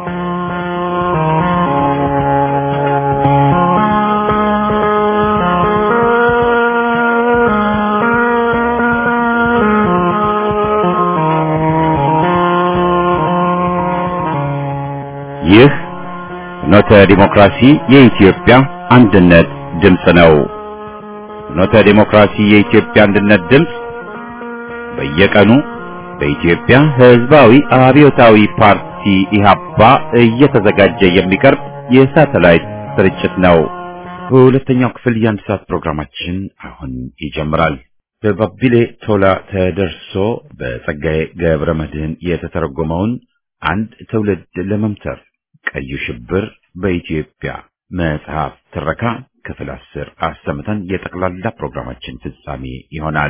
ይህ ፍኖተ ዲሞክራሲ የኢትዮጵያ አንድነት ድምፅ ነው። ፍኖተ ዲሞክራሲ የኢትዮጵያ አንድነት ድምፅ በየቀኑ በኢትዮጵያ ሕዝባዊ አብዮታዊ ፓርቲ ኢህአፓ እየተዘጋጀ የሚቀርብ የሳተላይት ስርጭት ነው። በሁለተኛው ክፍል የአንድ ሰዓት ፕሮግራማችን አሁን ይጀምራል። በባቢሌ ቶላ ተደርሶ በጸጋዬ ገብረ መድህን የተተረጎመውን አንድ ትውልድ ለመምተር ቀዩ ሽብር በኢትዮጵያ መጽሐፍ ትረካ ክፍል አስር አሰምተን የጠቅላላ ፕሮግራማችን ፍጻሜ ይሆናል።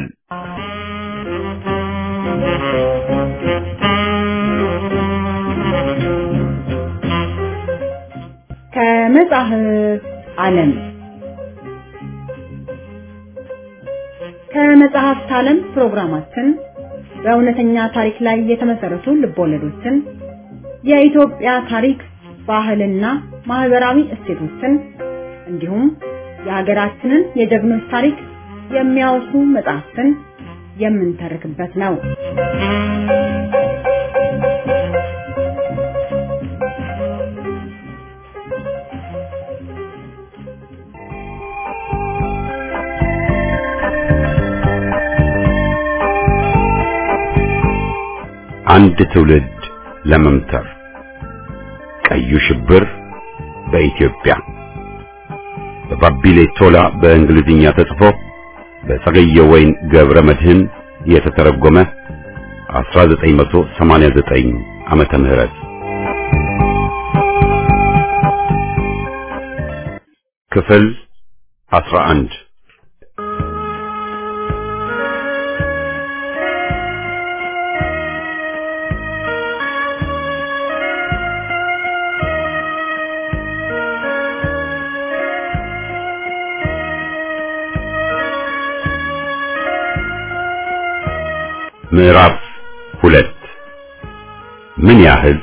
ከመጽሐፍ ዓለም ከመጽሐፍት ዓለም ፕሮግራማችን በእውነተኛ ታሪክ ላይ የተመሰረቱ ልቦለዶችን የኢትዮጵያ ታሪክ ባህልና ማህበራዊ እሴቶችን እንዲሁም የሀገራችንን የጀግኖች ታሪክ የሚያወሱ መጽሐፍትን የምንተርክበት ነው። አንድ ትውልድ ለመምተር ቀዩ ሽብር በኢትዮጵያ በባቢሌ ቶላ በእንግሊዝኛ ተጽፎ በጸገየ ወይን ገብረ መድህን የተተረጎመ 1989 ዓመተ ምህረት ክፍል 11 ምዕራፍ ሁለት ምን ያህል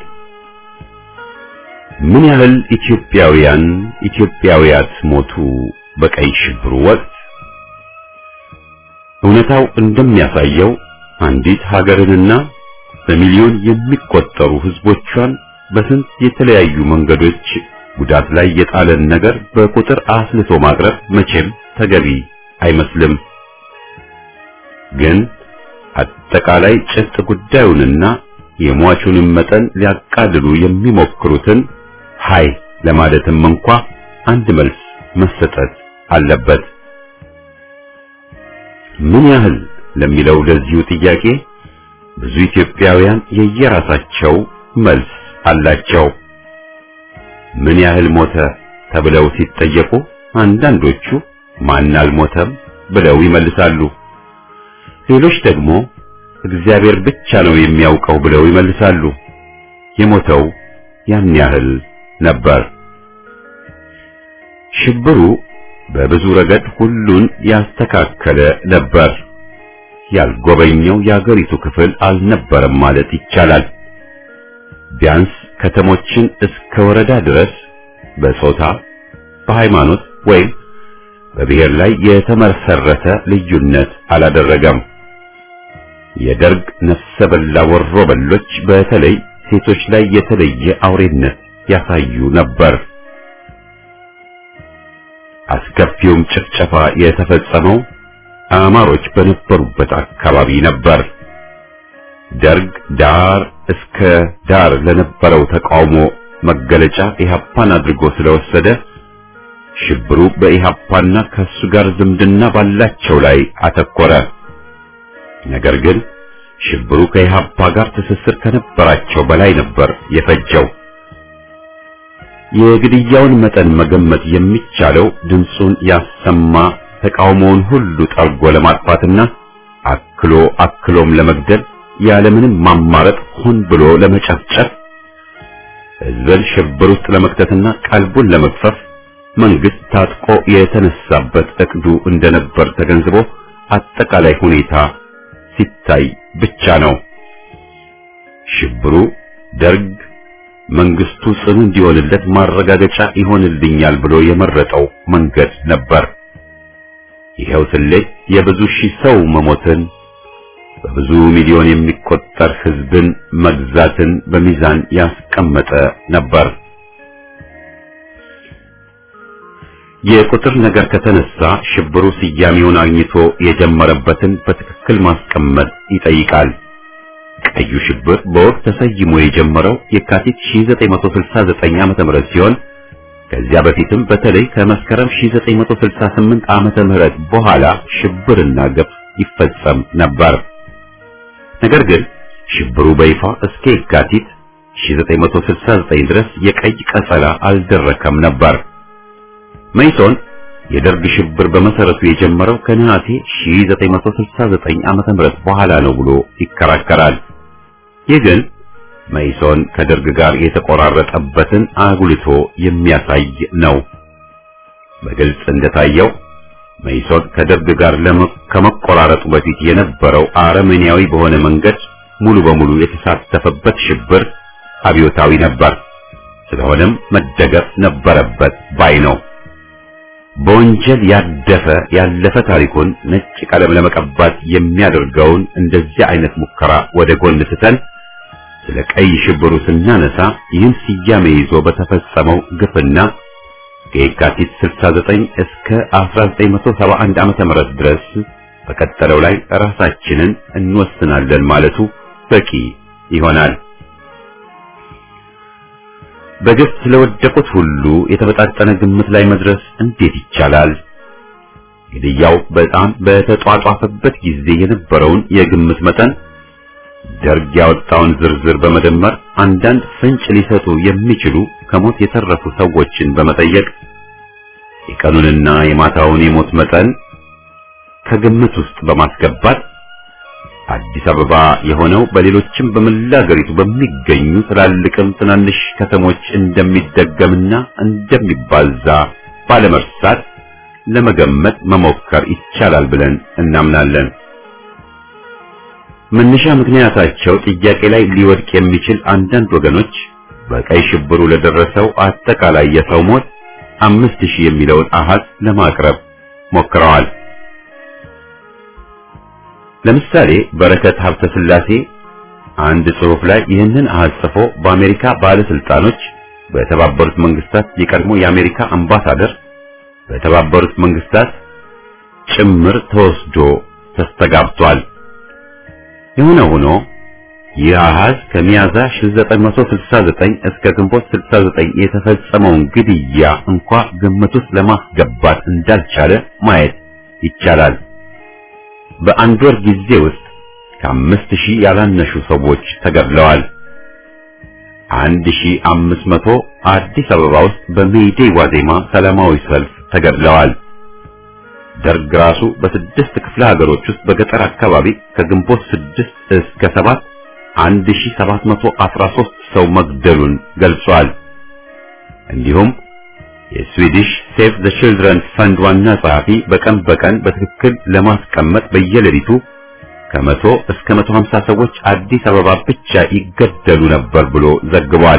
ምን ያህል ኢትዮጵያውያን ኢትዮጵያውያት ሞቱ በቀይ ሽብሩ ወቅት? እውነታው እንደሚያሳየው አንዲት ሀገርንና በሚሊዮን የሚቆጠሩ ሕዝቦቿን በስንት የተለያዩ መንገዶች ጉዳት ላይ የጣለን ነገር በቁጥር አስልቶ ማቅረብ መቼም ተገቢ አይመስልም። ግን አጠቃላይ ጭብጥ ጉዳዩንና የሟቹንም መጠን ሊያቃልሉ የሚሞክሩትን ሃይ ለማለትም እንኳ አንድ መልስ መሰጠት አለበት። ምን ያህል ለሚለው ለዚሁ ጥያቄ ብዙ ኢትዮጵያውያን የየራሳቸው መልስ አላቸው። ምን ያህል ሞተ ተብለው ሲጠየቁ አንዳንዶቹ ማን አልሞተም ብለው ይመልሳሉ። ሌሎች ደግሞ እግዚአብሔር ብቻ ነው የሚያውቀው ብለው ይመልሳሉ። የሞተው ያን ያህል ነበር። ሽብሩ በብዙ ረገድ ሁሉን ያስተካከለ ነበር። ያልጎበኘው የአገሪቱ ክፍል አልነበረም ማለት ይቻላል። ቢያንስ ከተሞችን እስከ ወረዳ ድረስ በጾታ፣ በሃይማኖት ወይም በብሔር ላይ የተመሰረተ ልዩነት አላደረገም። የደርግ ነፍሰ በላ ወሮ በሎች በተለይ ሴቶች ላይ የተለየ አውሬነት ያሳዩ ነበር። አስከፊውም ጭፍጨፋ የተፈጸመው አማሮች በነበሩበት አካባቢ ነበር። ደርግ ዳር እስከ ዳር ለነበረው ተቃውሞ መገለጫ ኢህአፓን አድርጎ ስለወሰደ ሽብሩ በኢህአፓና ከሱ ጋር ዝምድና ባላቸው ላይ አተኮረ። ነገር ግን ሽብሩ ከኢህአፓ ጋር ትስስር ከነበራቸው በላይ ነበር የፈጀው። የግድያውን መጠን መገመት የሚቻለው ድምፁን ያሰማ ተቃውሞውን ሁሉ ጠርጎ ለማጥፋትና አክሎ አክሎም ለመግደል ያለምንም ማማረጥ ሆን ብሎ ለመጨፍጨፍ ሕዝብን ሽብር ውስጥ ለመክተትና ቀልቡን ለመግፈፍ መንግስት ታጥቆ የተነሳበት እቅዱ እንደነበር ተገንዝቦ አጠቃላይ ሁኔታ ሲታይ ብቻ ነው። ሽብሩ ደርግ መንግስቱ ጽኑ እንዲሆንለት ማረጋገጫ ይሆንልኛል ብሎ የመረጠው መንገድ ነበር። ይኸው ስሌት የብዙ ሺህ ሰው መሞትን በብዙ ሚሊዮን የሚቆጠር ህዝብን መግዛትን በሚዛን ያስቀመጠ ነበር። የቁጥር ነገር ከተነሳ ሽብሩ ስያሜውን አግኝቶ የጀመረበትን በትክክል ማስቀመጥ ይጠይቃል። ቀዩ ሽብር በወቅት ተሰይሞ የጀመረው የካቲት 1969 ዓ.ም ሲሆን ከዚያ በፊትም በተለይ ከመስከረም 1968 ዓመተ ምህረት በኋላ ሽብርና ግፍ ይፈጸም ነበር። ነገር ግን ሽብሩ በይፋ እስከ የካቲት 1969 ድረስ የቀይ ቀጸላ አልደረከም ነበር። መይሶን የደርግ ሽብር በመሰረቱ የጀመረው ከነሐሴ 1969 ዓመተ ምህረት በኋላ ነው ብሎ ይከራከራል። ይህ ግን መይሶን ከደርግ ጋር የተቆራረጠበትን አጉልቶ የሚያሳይ ነው። በግልጽ እንደታየው መይሶን ከደርግ ጋር ከመቆራረጡ በፊት የነበረው አረመኔያዊ በሆነ መንገድ ሙሉ በሙሉ የተሳተፈበት ሽብር አብዮታዊ ነበር። ስለሆነም መደገፍ ነበረበት ባይ ነው። በወንጀል ያደፈ ያለፈ ታሪኩን ነጭ ቀለም ለመቀባት የሚያደርገውን እንደዚህ አይነት ሙከራ ወደ ጎን ትተን ስለ ቀይ ሽብሩ ስናነሳ ይህን ስያሜ ይዞ በተፈጸመው ግፍና ከየካቲት 69 እስከ 1971 ዓመተ ምህረት ድረስ በቀጠለው ላይ ራሳችንን እንወስናለን ማለቱ በቂ ይሆናል። በግፍ ስለወደቁት ሁሉ የተመጣጠነ ግምት ላይ መድረስ እንዴት ይቻላል? ግድያው በጣም በተጧጧፈበት ጊዜ የነበረውን የግምት መጠን ደርግ ያወጣውን ዝርዝር በመደመር አንዳንድ ፍንጭ ሊሰጡ የሚችሉ ከሞት የተረፉ ሰዎችን በመጠየቅ የቀኑንና የማታውን የሞት መጠን ከግምት ውስጥ በማስገባት አዲስ አበባ የሆነው በሌሎችም በመላ ሀገሪቱ በሚገኙ ትላልቅም ትናንሽ ከተሞች እንደሚደገምና እንደሚባዛ ባለመርሳት ለመገመት መሞከር ይቻላል ብለን እናምናለን። መነሻ ምክንያታቸው ጥያቄ ላይ ሊወድቅ የሚችል አንዳንድ ወገኖች በቀይ ሽብሩ ለደረሰው አጠቃላይ የሰው ሞት አምስት ሺህ የሚለውን አሃዝ ለማቅረብ ሞክረዋል። ለምሳሌ በረከት ሀብተ ስላሴ አንድ ጽሑፍ ላይ ይህንን አሃዝ ጽፎ በአሜሪካ ባለስልጣኖች፣ በተባበሩት መንግስታት የቀድሞ የአሜሪካ አምባሳደር፣ በተባበሩት መንግስታት ጭምር ተወስዶ ተስተጋብቷል። የሆነ ሆኖ ይህ አሃዝ ከሚያዝያ 1969 እስከ ግንቦት 69 የተፈጸመውን ግድያ እንኳ ግምት ውስጥ ለማስገባት እንዳልቻለ ማየት ይቻላል። በአንድ ወር ጊዜ ውስጥ ከአምስት ሺህ ያላነሱ ሰዎች ተገድለዋል። አንድ ሺህ አምስት መቶ አዲስ አበባ ውስጥ በሜይዴይ ዋዜማ ሰላማዊ ሰልፍ ተገድለዋል። ደርግ ራሱ በስድስት ክፍለ ሀገሮች ውስጥ በገጠር አካባቢ ከግንቦት ስድስት እስከ ሰባት አንድ ሺህ ሰባት መቶ አስራ ሦስት ሰው መግደሉን ገልጿል። እንዲሁም የስዊዲሽ ሴቭ ዘ ቺልድረን ፈንድ ዋና ጸሐፊ በቀን በቀን በትክክል ለማስቀመጥ በየሌሊቱ ከመቶ እስከ መቶ ሀምሳ ሰዎች አዲስ አበባ ብቻ ይገደሉ ነበር ብሎ ዘግቧል።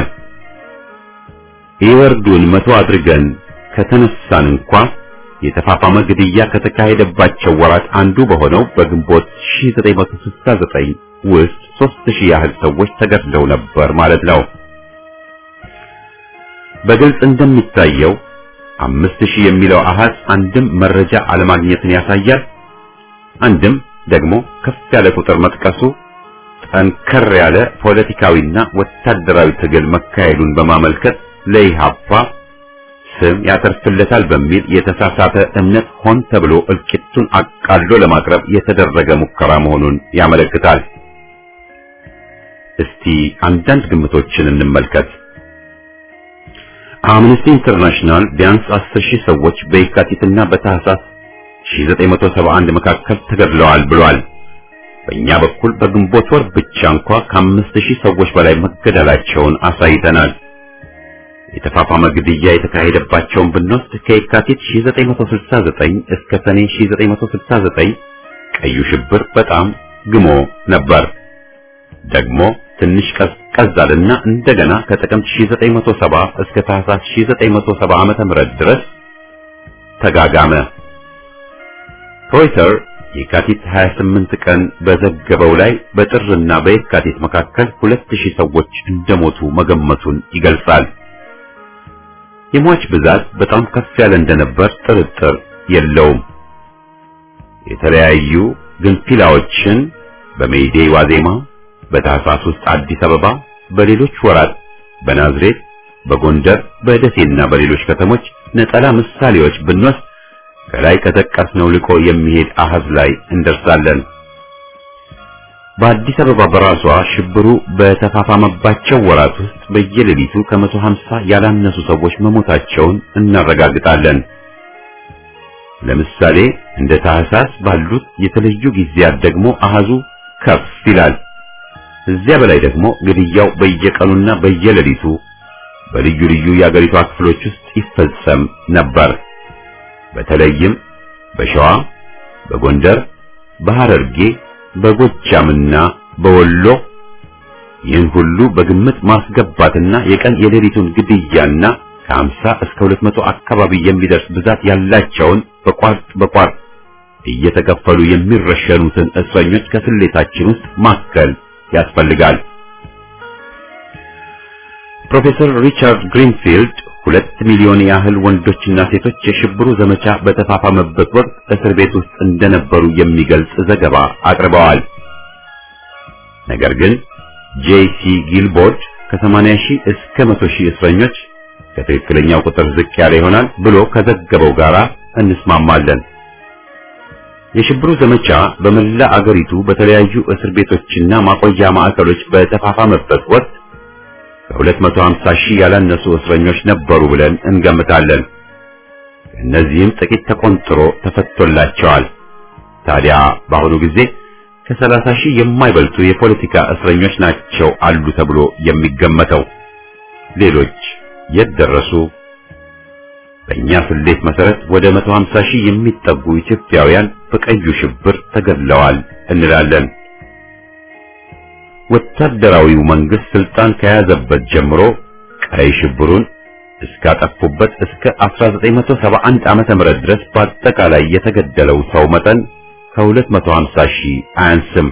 የወርዱን መቶ አድርገን ከተነሳን እንኳ የተፋፋመ ግድያ ከተካሄደባቸው ወራት አንዱ በሆነው በግንቦት 1969 ውስጥ 3000 ያህል ሰዎች ተገድለው ነበር ማለት ነው። በግልጽ እንደሚታየው አምስት ሺህ የሚለው አሃዝ አንድም መረጃ አለማግኘትን ያሳያል፣ አንድም ደግሞ ከፍ ያለ ቁጥር መጥቀሱ ጠንከር ያለ ፖለቲካዊና ወታደራዊ ትግል መካሄዱን በማመልከት ለኢሃፓ ስም ያተርፍለታል በሚል የተሳሳተ እምነት ሆን ተብሎ እልቂቱን አቃሎ ለማቅረብ የተደረገ ሙከራ መሆኑን ያመለክታል። እስቲ አንዳንድ ግምቶችን እንመልከት። አምነስቲ ኢንተርናሽናል ቢያንስ 10 ሺህ ሰዎች በየካቲትና በታህሳስ 1971 መካከል ተገድለዋል ብሏል። በእኛ በኩል በግንቦት ወር ብቻ እንኳ ከአምስት ሺህ ሰዎች በላይ መገደላቸውን አሳይተናል። የተፋፋመ ግድያ የተካሄደባቸውን ብንወስድ ከየካቲት 1969 እስከ ሰኔ 1969 ቀዩ ሽብር በጣም ግሞ ነበር። ደግሞ ትንሽ ቀዝቀዝ አለና እንደገና ከጥቅምት 1970 እስከ ታህሳስ 1970 ዓመተ ምህረት ድረስ ተጋጋመ። ሮይተር የካቲት 28 ቀን በዘገበው ላይ በጥርና በየካቲት መካከል 2000 ሰዎች እንደሞቱ መገመቱን ይገልጻል። የሟች ብዛት በጣም ከፍ ያለ እንደነበር ጥርጥር የለውም። የተለያዩ ግንፊላዎችን በሜይዴይ ዋዜማ፣ በታህሳስ ውስጥ አዲስ አበባ፣ በሌሎች ወራት በናዝሬት፣ በጎንደር፣ በደሴና በሌሎች ከተሞች ነጠላ ምሳሌዎች ብንወስድ ከላይ ከጠቀስነው ልቆ የሚሄድ አሃዝ ላይ እንደርሳለን። በአዲስ አበባ በራሷ ሽብሩ በተፋፋመባቸው ወራት ውስጥ በየሌሊቱ ከመቶ ሀምሳ ያላነሱ ሰዎች መሞታቸውን እናረጋግጣለን። ለምሳሌ እንደ ታህሳስ ባሉት የተለዩ ጊዜያት ደግሞ አሃዙ ከፍ ይላል። እዚያ በላይ ደግሞ ግድያው በየቀኑና በየሌሊቱ በልዩ ልዩ የአገሪቷ ክፍሎች ውስጥ ይፈጸም ነበር። በተለይም በሸዋ፣ በጎንደር፣ በሐረርጌ፣ በጎጃምና በወሎ ይህን ሁሉ በግምት ማስገባትና የቀን የሌሊቱን ግድያና ከ50 እስከ 200 አካባቢ የሚደርስ ብዛት ያላቸውን በቋርጥ በቋርጥ እየተከፈሉ የሚረሸኑትን እስረኞች ከስሌታችን ውስጥ ማከል ያስፈልጋል። ፕሮፌሰር ሪቻርድ ግሪንፊልድ ሁለት ሚሊዮን ያህል ወንዶችና ሴቶች የሽብሩ ዘመቻ በተፋፋመበት ወቅት እስር ቤት ውስጥ እንደነበሩ የሚገልጽ ዘገባ አቅርበዋል። ነገር ግን ጄሲ ጊልቦርድ ከ80 ሺህ እስከ 100 ሺህ እስረኞች ከትክክለኛው ቁጥር ዝቅ ያለ ይሆናል ብሎ ከዘገበው ጋር እንስማማለን። የሽብሩ ዘመቻ በመላ አገሪቱ በተለያዩ እስር ቤቶችና ማቆያ ማዕከሎች በተፋፋመበት ወቅት ከ250 ሺህ ያላነሱ እስረኞች ነበሩ ብለን እንገምታለን። ከእነዚህም ጥቂት ተቆንጥሮ ተፈቶላቸዋል። ታዲያ በአሁኑ ጊዜ ከ30 ሺህ የማይበልጡ የፖለቲካ እስረኞች ናቸው አሉ ተብሎ የሚገመተው። ሌሎች የት ደረሱ? በእኛ ስሌት መሰረት ወደ 150 ሺህ የሚጠጉ ኢትዮጵያውያን በቀዩ ሽብር ተገድለዋል እንላለን። ወታደራዊው መንግስት ስልጣን ከያዘበት ጀምሮ ቀይ ሽብሩን እስካጠፉበት እስከ 1971 ዓመተ ምህረት ድረስ በአጠቃላይ የተገደለው ሰው መጠን ከ250 ሺህ አያንስም።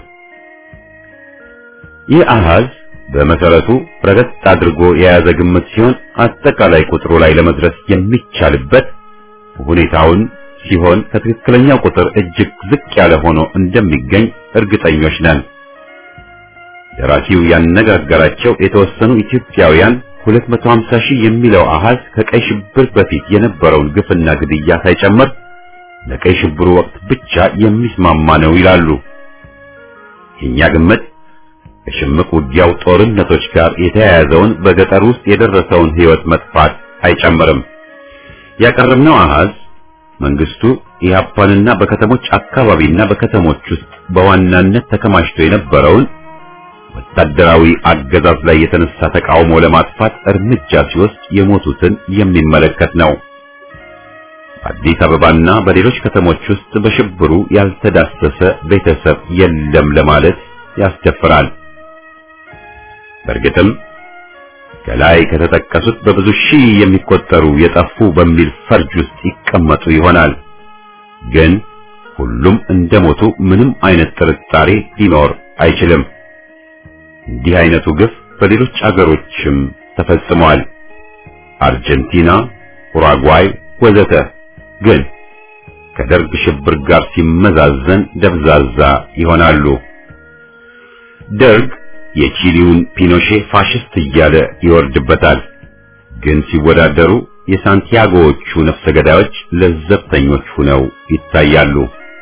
ይህ አሃዝ በመሰረቱ ረገጥ አድርጎ የያዘ ግምት ሲሆን አጠቃላይ ቁጥሩ ላይ ለመድረስ የሚቻልበት ሁኔታውን ሲሆን ከትክክለኛው ቁጥር እጅግ ዝቅ ያለ ሆኖ እንደሚገኝ እርግጠኞች ነን። ደራሲው ያነጋገራቸው የተወሰኑ ኢትዮጵያውያን 250 ሺህ የሚለው አሃዝ ከቀይ ሽብር በፊት የነበረውን ግፍና ግድያ ሳይጨምር ለቀይ ሽብሩ ወቅት ብቻ የሚስማማ ነው ይላሉ። የኛ ግምት ከሽምቅ ውጊያው ጦርነቶች ጋር የተያያዘውን በገጠር ውስጥ የደረሰውን ሕይወት መጥፋት አይጨምርም። ያቀረብነው አሃዝ መንግስቱ ኢህአፓንና በከተሞች አካባቢና በከተሞች ውስጥ በዋናነት ተከማችቶ የነበረውን ወታደራዊ አገዛዝ ላይ የተነሳ ተቃውሞ ለማጥፋት እርምጃ ሲወስድ የሞቱትን የሚመለከት ነው። በአዲስ አበባና በሌሎች ከተሞች ውስጥ በሽብሩ ያልተዳሰሰ ቤተሰብ የለም ለማለት ያስደፍራል። በእርግጥም ከላይ ከተጠቀሱት በብዙ ሺህ የሚቆጠሩ የጠፉ በሚል ፈርጅ ውስጥ ይቀመጡ ይሆናል። ግን ሁሉም እንደሞቱ ምንም አይነት ጥርጣሬ ሊኖር አይችልም። እንዲህ አይነቱ ግፍ በሌሎች አገሮችም ተፈጽሟል። አርጀንቲና፣ ኡራጓይ ወዘተ። ግን ከደርግ ሽብር ጋር ሲመዛዘን ደብዛዛ ይሆናሉ። ደርግ የቺሊውን ፒኖሼ ፋሽስት እያለ ይወርድበታል። ግን ሲወዳደሩ የሳንቲያጎዎቹ ነፍሰ ገዳዮች ለዘብተኞች ሆነው ይታያሉ።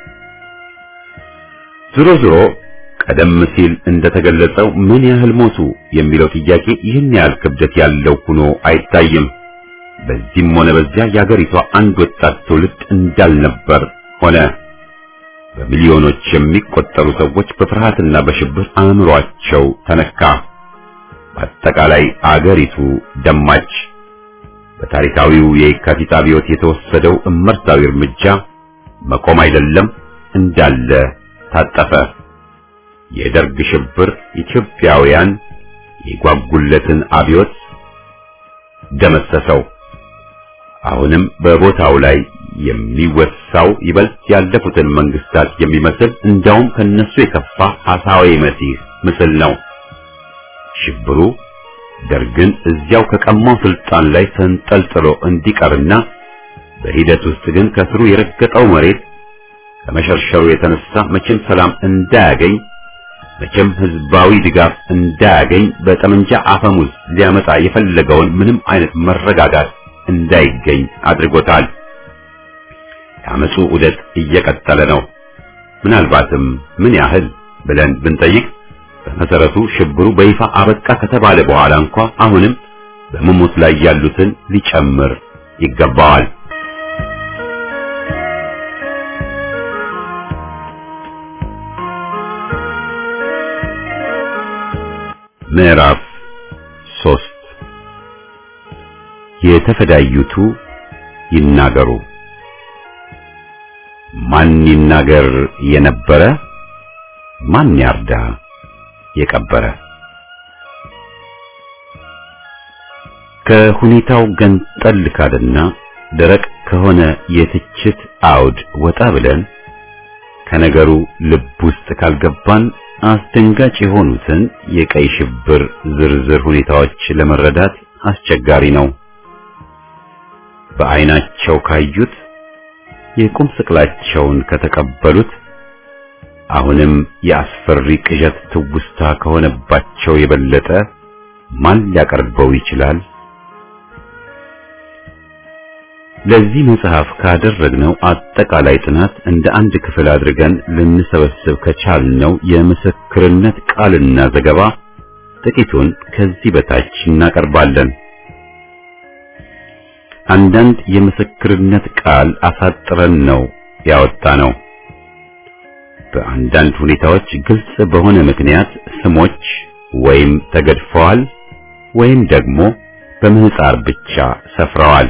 ዞሮ ዞሮ ቀደም ሲል እንደተገለጸው ምን ያህል ሞቱ የሚለው ጥያቄ ይህን ያህል ክብደት ያለው ሆኖ አይታይም። በዚህም ሆነ በዚያ የአገሪቷ አንድ ወጣት ትውልድ እንዳልነበር ሆነ። በሚሊዮኖች የሚቆጠሩ ሰዎች በፍርሃትና በሽብር አእምሯቸው ተነካ። በአጠቃላይ አገሪቱ ደማች። በታሪካዊው የካቲት አብዮት የተወሰደው እመርታዊ እርምጃ መቆም አይደለም እንዳለ ታጠፈ። የደርግ ሽብር ኢትዮጵያውያን የጓጉለትን አብዮት ደመሰሰው። አሁንም በቦታው ላይ የሚወሳው ይበልጥ ያለፉትን መንግስታት የሚመስል እንዳውም ከነሱ የከፋ ሐሳዊ መሲህ ምስል ነው። ሽብሩ ደርግን እዚያው ከቀማው ስልጣን ላይ ተንጠልጥሎ እንዲቀርና በሂደት ውስጥ ግን ከስሩ የረገጠው መሬት ከመሸርሸሩ የተነሳ መቼም ሰላም እንዳያገኝ መቼም ህዝባዊ ድጋፍ እንዳያገኝ በጠመንጃ አፈሙዝ ሊያመጣ የፈለገውን ምንም አይነት መረጋጋት እንዳይገኝ አድርጎታል። የአመፁ ዑደት እየቀጠለ ነው። ምናልባትም ምን ያህል ብለን ብንጠይቅ በመሰረቱ ሽብሩ በይፋ አበቃ ከተባለ በኋላ እንኳ አሁንም በመሞት ላይ ያሉትን ሊጨምር ይገባዋል። ምዕራፍ ሶስት የተፈዳዩቱ ይናገሩ። ማን ይናገር የነበረ ማን ያርዳ የቀበረ። ከሁኔታው ገንጠል ካለና ደረቅ ከሆነ የትችት አውድ ወጣ ብለን ከነገሩ ልብ ውስጥ ካልገባን አስደንጋጭ የሆኑትን የቀይ ሽብር ዝርዝር ሁኔታዎች ለመረዳት አስቸጋሪ ነው። በዓይናቸው ካዩት የቁም ስቅላቸውን ከተቀበሉት አሁንም የአስፈሪ ቅዠት ትውስታ ከሆነባቸው የበለጠ ማን ሊያቀርበው ይችላል? ለዚህ መጽሐፍ ካደረግነው አጠቃላይ ጥናት እንደ አንድ ክፍል አድርገን ልንሰበስብ ከቻልነው የምስክርነት ቃልና ዘገባ ጥቂቱን ከዚህ በታች እናቀርባለን። አንዳንድ የምስክርነት ቃል አሳጥረን ነው ያወጣነው። በአንዳንድ ሁኔታዎች ግልጽ በሆነ ምክንያት ስሞች ወይም ተገድፈዋል ወይም ደግሞ በምህፃር ብቻ ሰፍረዋል።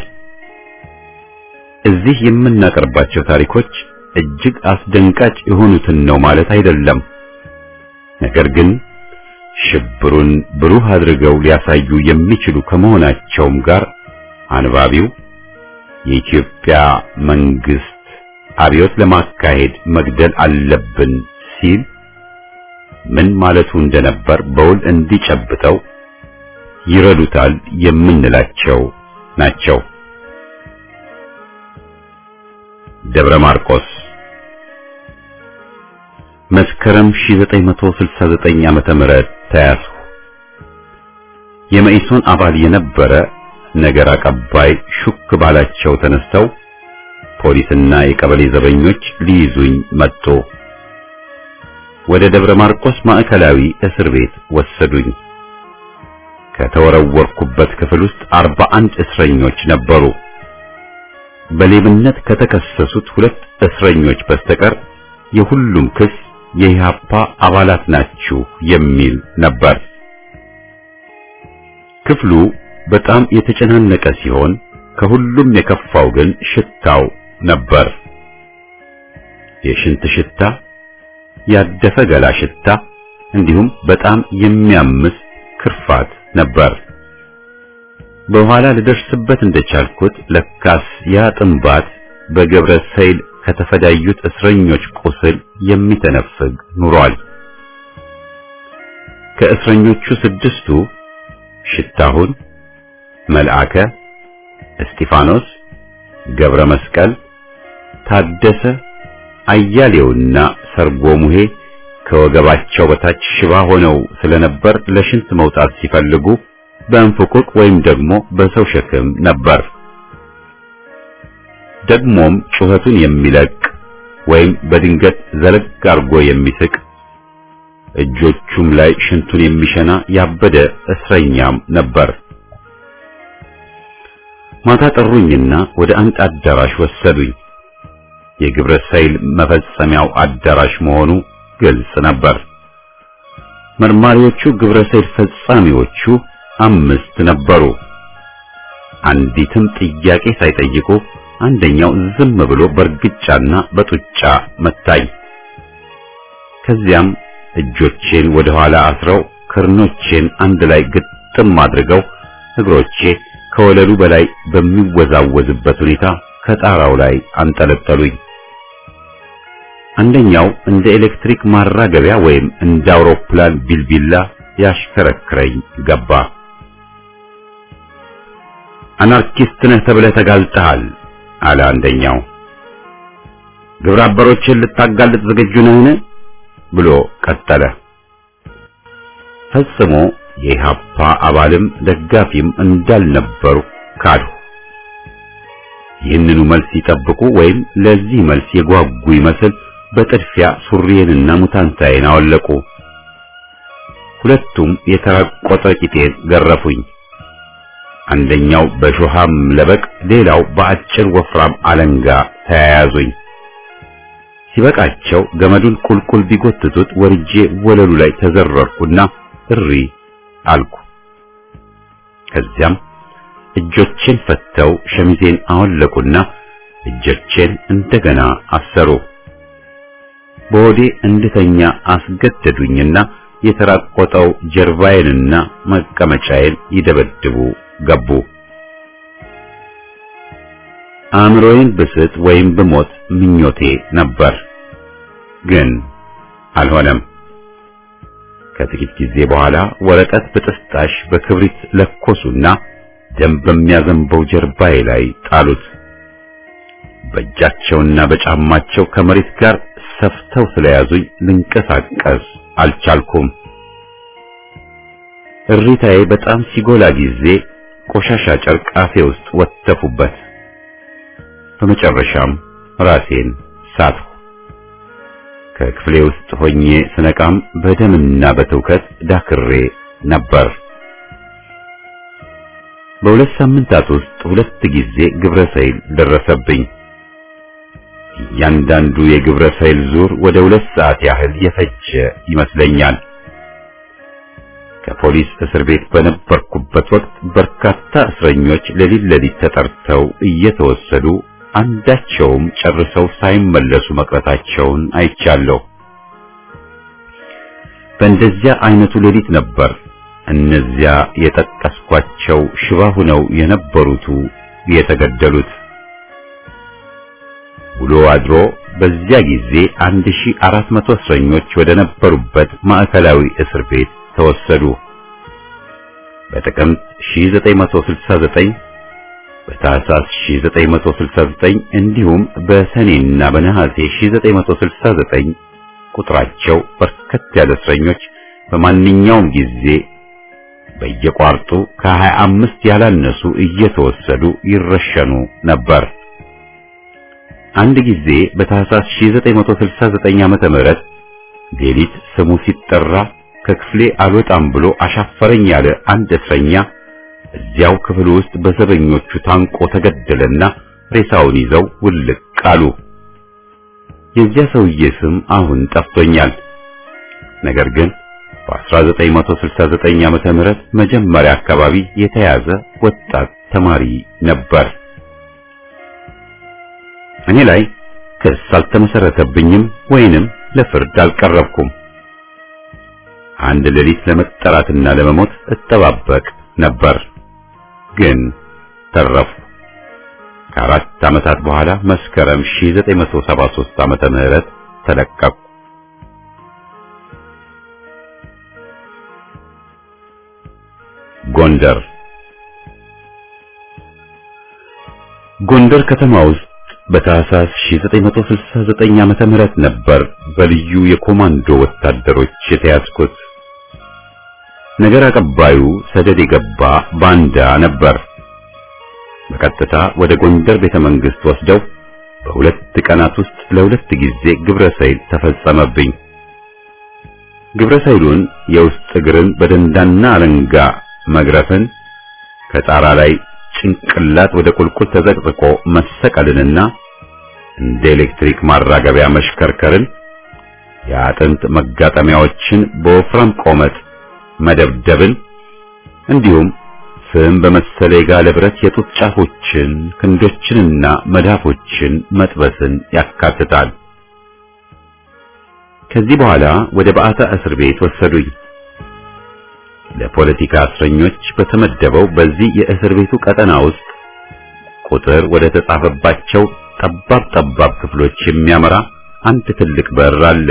እዚህ የምናቀርባቸው ታሪኮች እጅግ አስደንጋጭ የሆኑትን ነው ማለት አይደለም። ነገር ግን ሽብሩን ብሩህ አድርገው ሊያሳዩ የሚችሉ ከመሆናቸውም ጋር አንባቢው የኢትዮጵያ መንግስት አብዮት ለማካሄድ መግደል አለብን ሲል ምን ማለቱ እንደነበር በውል እንዲጨብጠው ይረዱታል የምንላቸው ናቸው። ደብረ ማርቆስ መስከረም 1969 ዓመተ ምህረት ተያዙ። የመኢሶን አባል የነበረ ነገር አቀባይ ሹክ ባላቸው ተነስተው ፖሊስና የቀበሌ ዘበኞች ሊይዙኝ መጡ። ወደ ደብረ ማርቆስ ማዕከላዊ እስር ቤት ወሰዱኝ። ከተወረወርኩበት ክፍል ውስጥ አርባ አንድ እስረኞች ነበሩ። በሌብነት ከተከሰሱት ሁለት እስረኞች በስተቀር የሁሉም ክስ የኢህአፓ አባላት ናችሁ የሚል ነበር። ክፍሉ በጣም የተጨናነቀ ሲሆን ከሁሉም የከፋው ግን ሽታው ነበር። የሽንት ሽታ፣ ያደፈ ገላ ሽታ እንዲሁም በጣም የሚያምስ ክርፋት ነበር። በኋላ ልደርስበት እንደቻልኩት ለካስ ያ ጥንባት በገብረ ሰይል ከተፈዳዩት እስረኞች ቁስል የሚተነፍግ ኑሯል። ከእስረኞቹ ስድስቱ ሽታሁን፣ መልአከ፣ እስጢፋኖስ፣ ገብረ መስቀል፣ ታደሰ፣ አያሌውና ሰርጎ ሙሄ ከወገባቸው በታች ሽባ ሆነው ስለነበር ለሽንት መውጣት ሲፈልጉ በእንፍቁቅ ወይም ደግሞ በሰው ሸክም ነበር። ደግሞም ጩኸቱን የሚለቅ ወይም በድንገት ዘለግ አርጎ የሚስቅ እጆቹም ላይ ሽንቱን የሚሸና ያበደ እስረኛም ነበር። ማታ ጠሩኝና ወደ አንድ አዳራሽ ወሰዱኝ። የግብረ ሰይል መፈጸሚያው አዳራሽ መሆኑ ግልጽ ነበር። መርማሪዎቹ ግብረ ሰይል ፈጻሚዎቹ አምስት ነበሩ። አንዲትም ጥያቄ ሳይጠይቁ አንደኛው ዝም ብሎ በእርግጫና በጡጫ መታኝ። ከዚያም እጆቼን ወደ ኋላ አስረው ክርኖቼን አንድ ላይ ግጥም አድርገው እግሮቼ ከወለሉ በላይ በሚወዛወዝበት ሁኔታ ከጣራው ላይ አንጠለጠሉኝ። አንደኛው እንደ ኤሌክትሪክ ማራገቢያ ወይም እንደ አውሮፕላን ቢልቢላ ያሽከረክረኝ ገባ። አናርኪስት ነህ ተብለህ ተጋልጠሃል አለ አንደኛው። ግብረ አበሮችን ልታጋልጥ ዝግጁ ነህን? ብሎ ቀጠለ። ፈጽሞ የኢህአፓ አባልም ደጋፊም እንዳልነበሩ ካዱ። ይህንኑ መልስ ይጠብቁ ወይም ለዚህ መልስ የጓጉ ይመስል በጥድፊያ ሱሪዬንና ሙታንታዬን አወለቁ። ሁለቱም የተራቆጠ ቂጤን ገረፉኝ። አንደኛው በሾሃም ለበቅ፣ ሌላው በአጭር ወፍራም አለንጋ ተያያዙኝ። ሲበቃቸው ገመዱን ቁልቁል ቢጎትቱት ወርጄ ወለሉ ላይ ተዘረርኩና እሪ አልኩ። ከዚያም እጆቼን ፈተው ሸሚዜን አወለቁና እጆቼን እንደገና አሰሩ። በሆዴ እንድተኛ አስገደዱኝና የተራቆጠው ጀርባዬንና መቀመጫዬን ይደበድቡ ገቡ። አእምሮዬን ብስት ወይም ብሞት ምኞቴ ነበር፣ ግን አልሆነም። ከጥቂት ጊዜ በኋላ ወረቀት በጥስጣሽ በክብሪት ለኮሱና ደም በሚያዘንበው ጀርባዬ ላይ ጣሉት። በእጃቸውና በጫማቸው ከመሬት ጋር ሰፍተው ስለያዙኝ ልንቀሳቀስ አልቻልኩም። እሪታዬ በጣም ሲጎላ ጊዜ ቆሻሻ ጨርቅ አፌ ውስጥ ወተፉበት። በመጨረሻም ራሴን ሳትሁ። ከክፍሌ ውስጥ ሆኜ ስነቃም በደምና በትውከት ዳክሬ ነበር። በሁለት ሳምንታት ውስጥ ሁለት ጊዜ ግብረ ሰይል ደረሰብኝ። እያንዳንዱ የግብረ ሰይል ዙር ወደ ሁለት ሰዓት ያህል የፈጀ ይመስለኛል። ከፖሊስ እስር ቤት በነበርኩበት ወቅት በርካታ እስረኞች ሌሊት ሌሊት ተጠርተው እየተወሰዱ አንዳቸውም ጨርሰው ሳይመለሱ መቅረታቸውን አይቻለሁ። በእንደዚያ አይነቱ ሌሊት ነበር እነዚያ የጠቀስኳቸው ሽባ ሆነው የነበሩቱ የተገደሉት። ውሎ አድሮ በዚያ ጊዜ 1400 እስረኞች ወደ ነበሩበት ማዕከላዊ እስር ቤት ተወሰዱ። በጥቅምት 1969 በታህሳስ 1969 እንዲሁም በሰኔና በነሐሴ 1969 ቁጥራቸው በርከት ያለ እስረኞች በማንኛውም ጊዜ በየቋርጡ ከ25 ያላነሱ እየተወሰዱ ይረሸኑ ነበር። አንድ ጊዜ በታህሳስ 1969 ዓመተ ምህረት ሌሊት ስሙ ሲጠራ ከክፍሌ አልወጣም ብሎ አሻፈረኝ ያለ አንድ እስረኛ እዚያው ክፍል ውስጥ በዘበኞቹ ታንቆ ተገደለና ሬሳውን ይዘው ውልቅ አሉ። የዚያ ሰውዬ ስም አሁን ጠፍቶኛል። ነገር ግን በ1969 ዓመተ ምህረት መጀመሪያ አካባቢ የተያዘ ወጣት ተማሪ ነበር። እኔ ላይ ክስ አልተመሰረተብኝም ወይንም ለፍርድ አልቀረብኩም። አንድ ሌሊት ለመጠራትና ለመሞት እጠባበቅ ነበር፣ ግን ተረፉ። ከአራት ዓመታት በኋላ መስከረም 1973 ዓመተ ምህረት ተለቀቁ። ጎንደር ጎንደር ከተማ ውስጥ በታህሳስ 1969 ዓመተ ምህረት ነበር በልዩ የኮማንዶ ወታደሮች የተያዝኩት። ነገር አቀባዩ ሰደድ የገባ ባንዳ ነበር። በቀጥታ ወደ ጎንደር ቤተ መንግስት ወስደው በሁለት ቀናት ውስጥ ለሁለት ጊዜ ግብረ ሰይል ተፈጸመብኝ። ግብረ ሰይሉን የውስጥ እግርን በደንዳና አለንጋ መግረፍን፣ ከጣራ ላይ ጭንቅላት ወደ ቁልቁል ተዘቅዝቆ መሰቀልንና እንደ ኤሌክትሪክ ማራገቢያ መሽከርከርን፣ የአጥንት መጋጠሚያዎችን በወፍራም ቆመጥ መደብደብን እንዲሁም ፍም በመሰለ የጋለ ብረት የጡት ጫፎችን ክንዶችንና መዳፎችን መጥበስን ያካትታል። ከዚህ በኋላ ወደ በዓታ እስር ቤት ወሰዱኝ። ለፖለቲካ እስረኞች በተመደበው በዚህ የእስር ቤቱ ቀጠና ውስጥ ቁጥር ወደ ተጻፈባቸው ጠባብ ጠባብ ክፍሎች የሚያመራ አንድ ትልቅ በር አለ።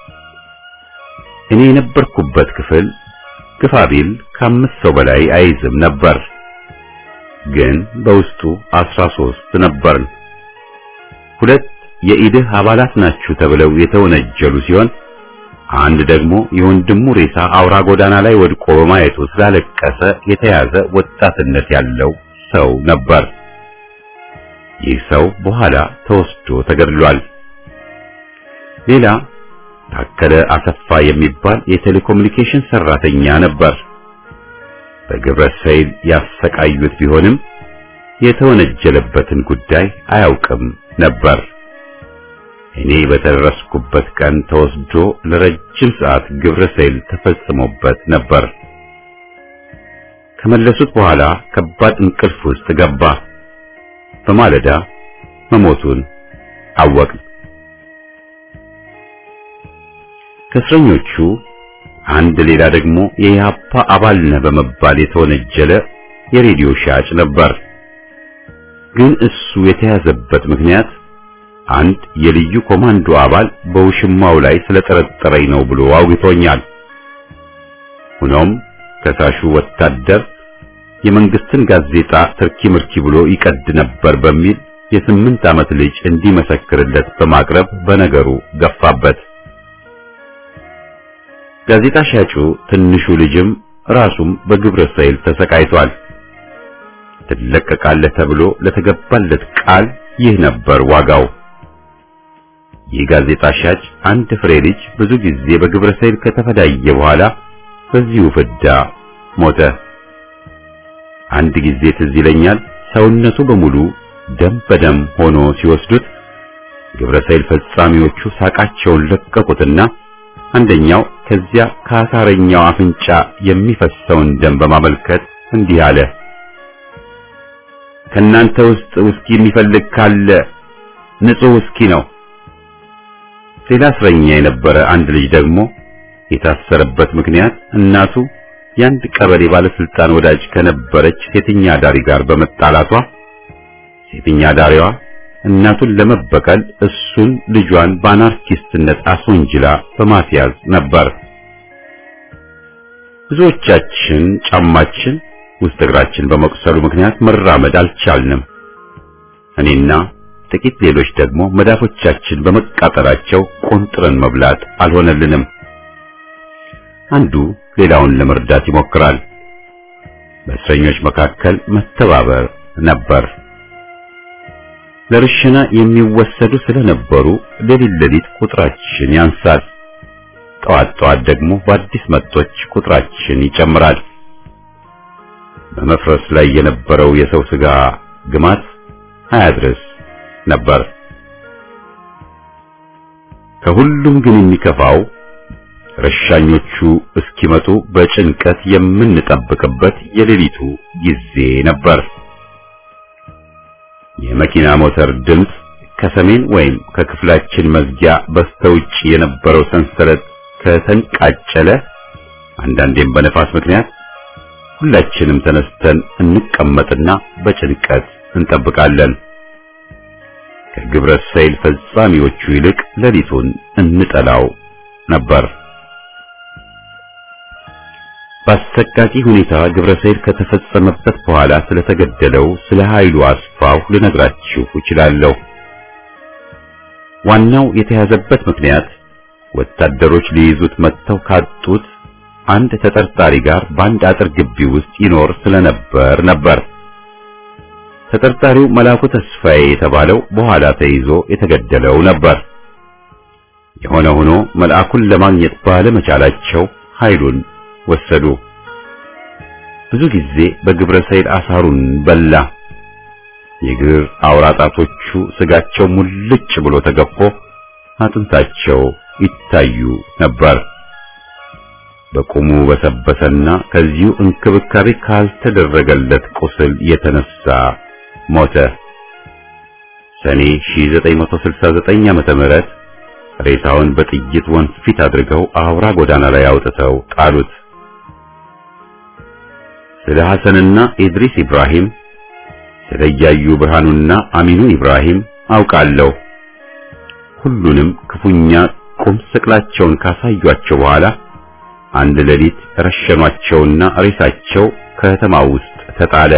እኔ የነበርኩበት ክፍል ግፋ ቢል ከአምስት ሰው በላይ አይዝም ነበር፣ ግን በውስጡ አስራ ሶስት ነበርን። ሁለት የኢድህ አባላት ናችሁ ተብለው የተወነጀሉ ሲሆን አንድ ደግሞ የወንድሙ ሬሳ አውራ ጎዳና ላይ ወድቆ በማየቱ ስላለቀሰ የተያዘ ወጣትነት ያለው ሰው ነበር። ይህ ሰው በኋላ ተወስዶ ተገድሏል። ሌላ ታከለ አሰፋ የሚባል የቴሌኮሙኒኬሽን ሰራተኛ ነበር። በግብረ ሰይል ያሰቃዩት ቢሆንም የተወነጀለበትን ጉዳይ አያውቅም ነበር። እኔ በተደረስኩበት ቀን ተወስዶ ለረጅም ሰዓት ግብረ ሰይል ተፈጽሞበት ነበር። ከመለሱት በኋላ ከባድ እንቅልፍ ውስጥ ገባ። በማለዳ መሞቱን አወቅን። ከእስረኞቹ አንድ ሌላ ደግሞ የኢህአፓ አባል ነህ በመባል የተወነጀለ የሬዲዮ ሻጭ ነበር። ግን እሱ የተያዘበት ምክንያት አንድ የልዩ ኮማንዶ አባል በውሽማው ላይ ስለጠረጠረኝ ነው ብሎ አውግቶኛል። ሆኖም ከሳሹ ወታደር የመንግስትን ጋዜጣ ትርኪ ምርኪ ብሎ ይቀድ ነበር በሚል የስምንት ዓመት ልጅ እንዲመሰክርለት በማቅረብ በነገሩ ገፋበት። ጋዜጣ ሻጩ ትንሹ ልጅም ራሱም በግብረ ሰይል ተሰቃይቷል። ትለቀቃለህ ተብሎ ለተገባለት ቃል ይህ ነበር ዋጋው። ይህ ጋዜጣ ሻጭ አንድ ፍሬ ልጅ ብዙ ጊዜ በግብረ ሰይል ከተፈዳየ በኋላ በዚሁ ፍዳ ሞተ። አንድ ጊዜ ትዝ ይለኛል ሰውነቱ በሙሉ ደም በደም ሆኖ ሲወስዱት ግብረ ሰይል ፈጻሚዎቹ ሳቃቸውን ለቀቁትና አንደኛው ከዚያ ከአሳረኛው አፍንጫ የሚፈሰውን ደም በማመልከት እንዲህ አለ። ከናንተ ውስጥ ውስኪ የሚፈልግ ካለ ንጹህ ውስኪ ነው። ሌላ እስረኛ የነበረ አንድ ልጅ ደግሞ የታሰረበት ምክንያት እናቱ የአንድ ቀበሌ ባለስልጣን ወዳጅ ከነበረች ሴተኛ ዳሪ ጋር በመጣላቷ ሴተኛ ዳሪዋ እናቱን ለመበቀል እሱን ልጇን በአናርኪስትነት አስወንጅላ በማስያዝ ነበር። ብዙዎቻችን ጫማችን ውስጥ እግራችን በመቁሰሉ ምክንያት መራመድ አልቻልንም። እኔና ጥቂት ሌሎች ደግሞ መዳፎቻችን በመቃጠላቸው ቆንጥረን መብላት አልሆነልንም። አንዱ ሌላውን ለመርዳት ይሞክራል። በእስረኞች መካከል መተባበር ነበር። ለርሽና የሚወሰዱ ስለነበሩ ሌሊት ሌሊት ቁጥራችን ያንሳል። ጠዋት ጠዋት ደግሞ በአዲስ መጦች ቁጥራችን ይጨምራል። በመፍረስ ላይ የነበረው የሰው ስጋ ግማት አያድርስ ነበር። ከሁሉም ግን የሚከፋው ረሻኞቹ እስኪመጡ በጭንቀት የምንጠብቅበት የሌሊቱ ጊዜ ነበር። የመኪና ሞተር ድምፅ ከሰሜን ወይም ከክፍላችን መዝጊያ በስተውጭ የነበረው ሰንሰለት ከተንቃጨለ፣ አንዳንዴም በነፋስ ምክንያት ሁላችንም ተነስተን እንቀመጥና በጭንቀት እንጠብቃለን። ከግብረ ሰይል ፈጻሚዎቹ ይልቅ ሌሊቱን እንጠላው ነበር። በአሰቃቂ ሁኔታ ግብረ ሰይል ከተፈጸመበት በኋላ ስለተገደለው ስለ ኃይሉ አስፋው ልነግራችሁ እችላለሁ። ዋናው የተያዘበት ምክንያት ወታደሮች ሊይዙት መጥተው ካጡት አንድ ተጠርጣሪ ጋር በአንድ አጥር ግቢ ውስጥ ይኖር ስለነበር ነበር። ተጠርጣሪው መላኩ ተስፋዬ የተባለው በኋላ ተይዞ የተገደለው ነበር። የሆነ ሆኖ መልአኩን ለማግኘት ባለመቻላቸው ኃይሉን ወሰዱ። ብዙ ጊዜ በግብረ ሰይል አሳሩን በላ። የእግር አውራጣቶቹ ስጋቸው ሙልጭ ብሎ ተገፎ አጥንታቸው ይታዩ ነበር። በቁሙ በሰበሰና ከዚሁ እንክብካቤ ካልተደረገለት ቁስል የተነሳ ሞተ። ሰኔ 1969 ዓመተ ምህረት ሬሳውን በጥይት ወንፊት አድርገው አውራ ጎዳና ላይ አውጥተው ጣሉት። ስለ ሐሰንና ኢድሪስ ኢብራሂም ስለ እያዩ ብርሃኑና አሚኑ ኢብራሂም አውቃለሁ። ሁሉንም ክፉኛ ቁም ስቅላቸውን ካሳዩአቸው በኋላ አንድ ሌሊት ረሸኗቸውና ሬሳቸው ከተማው ውስጥ ተጣለ።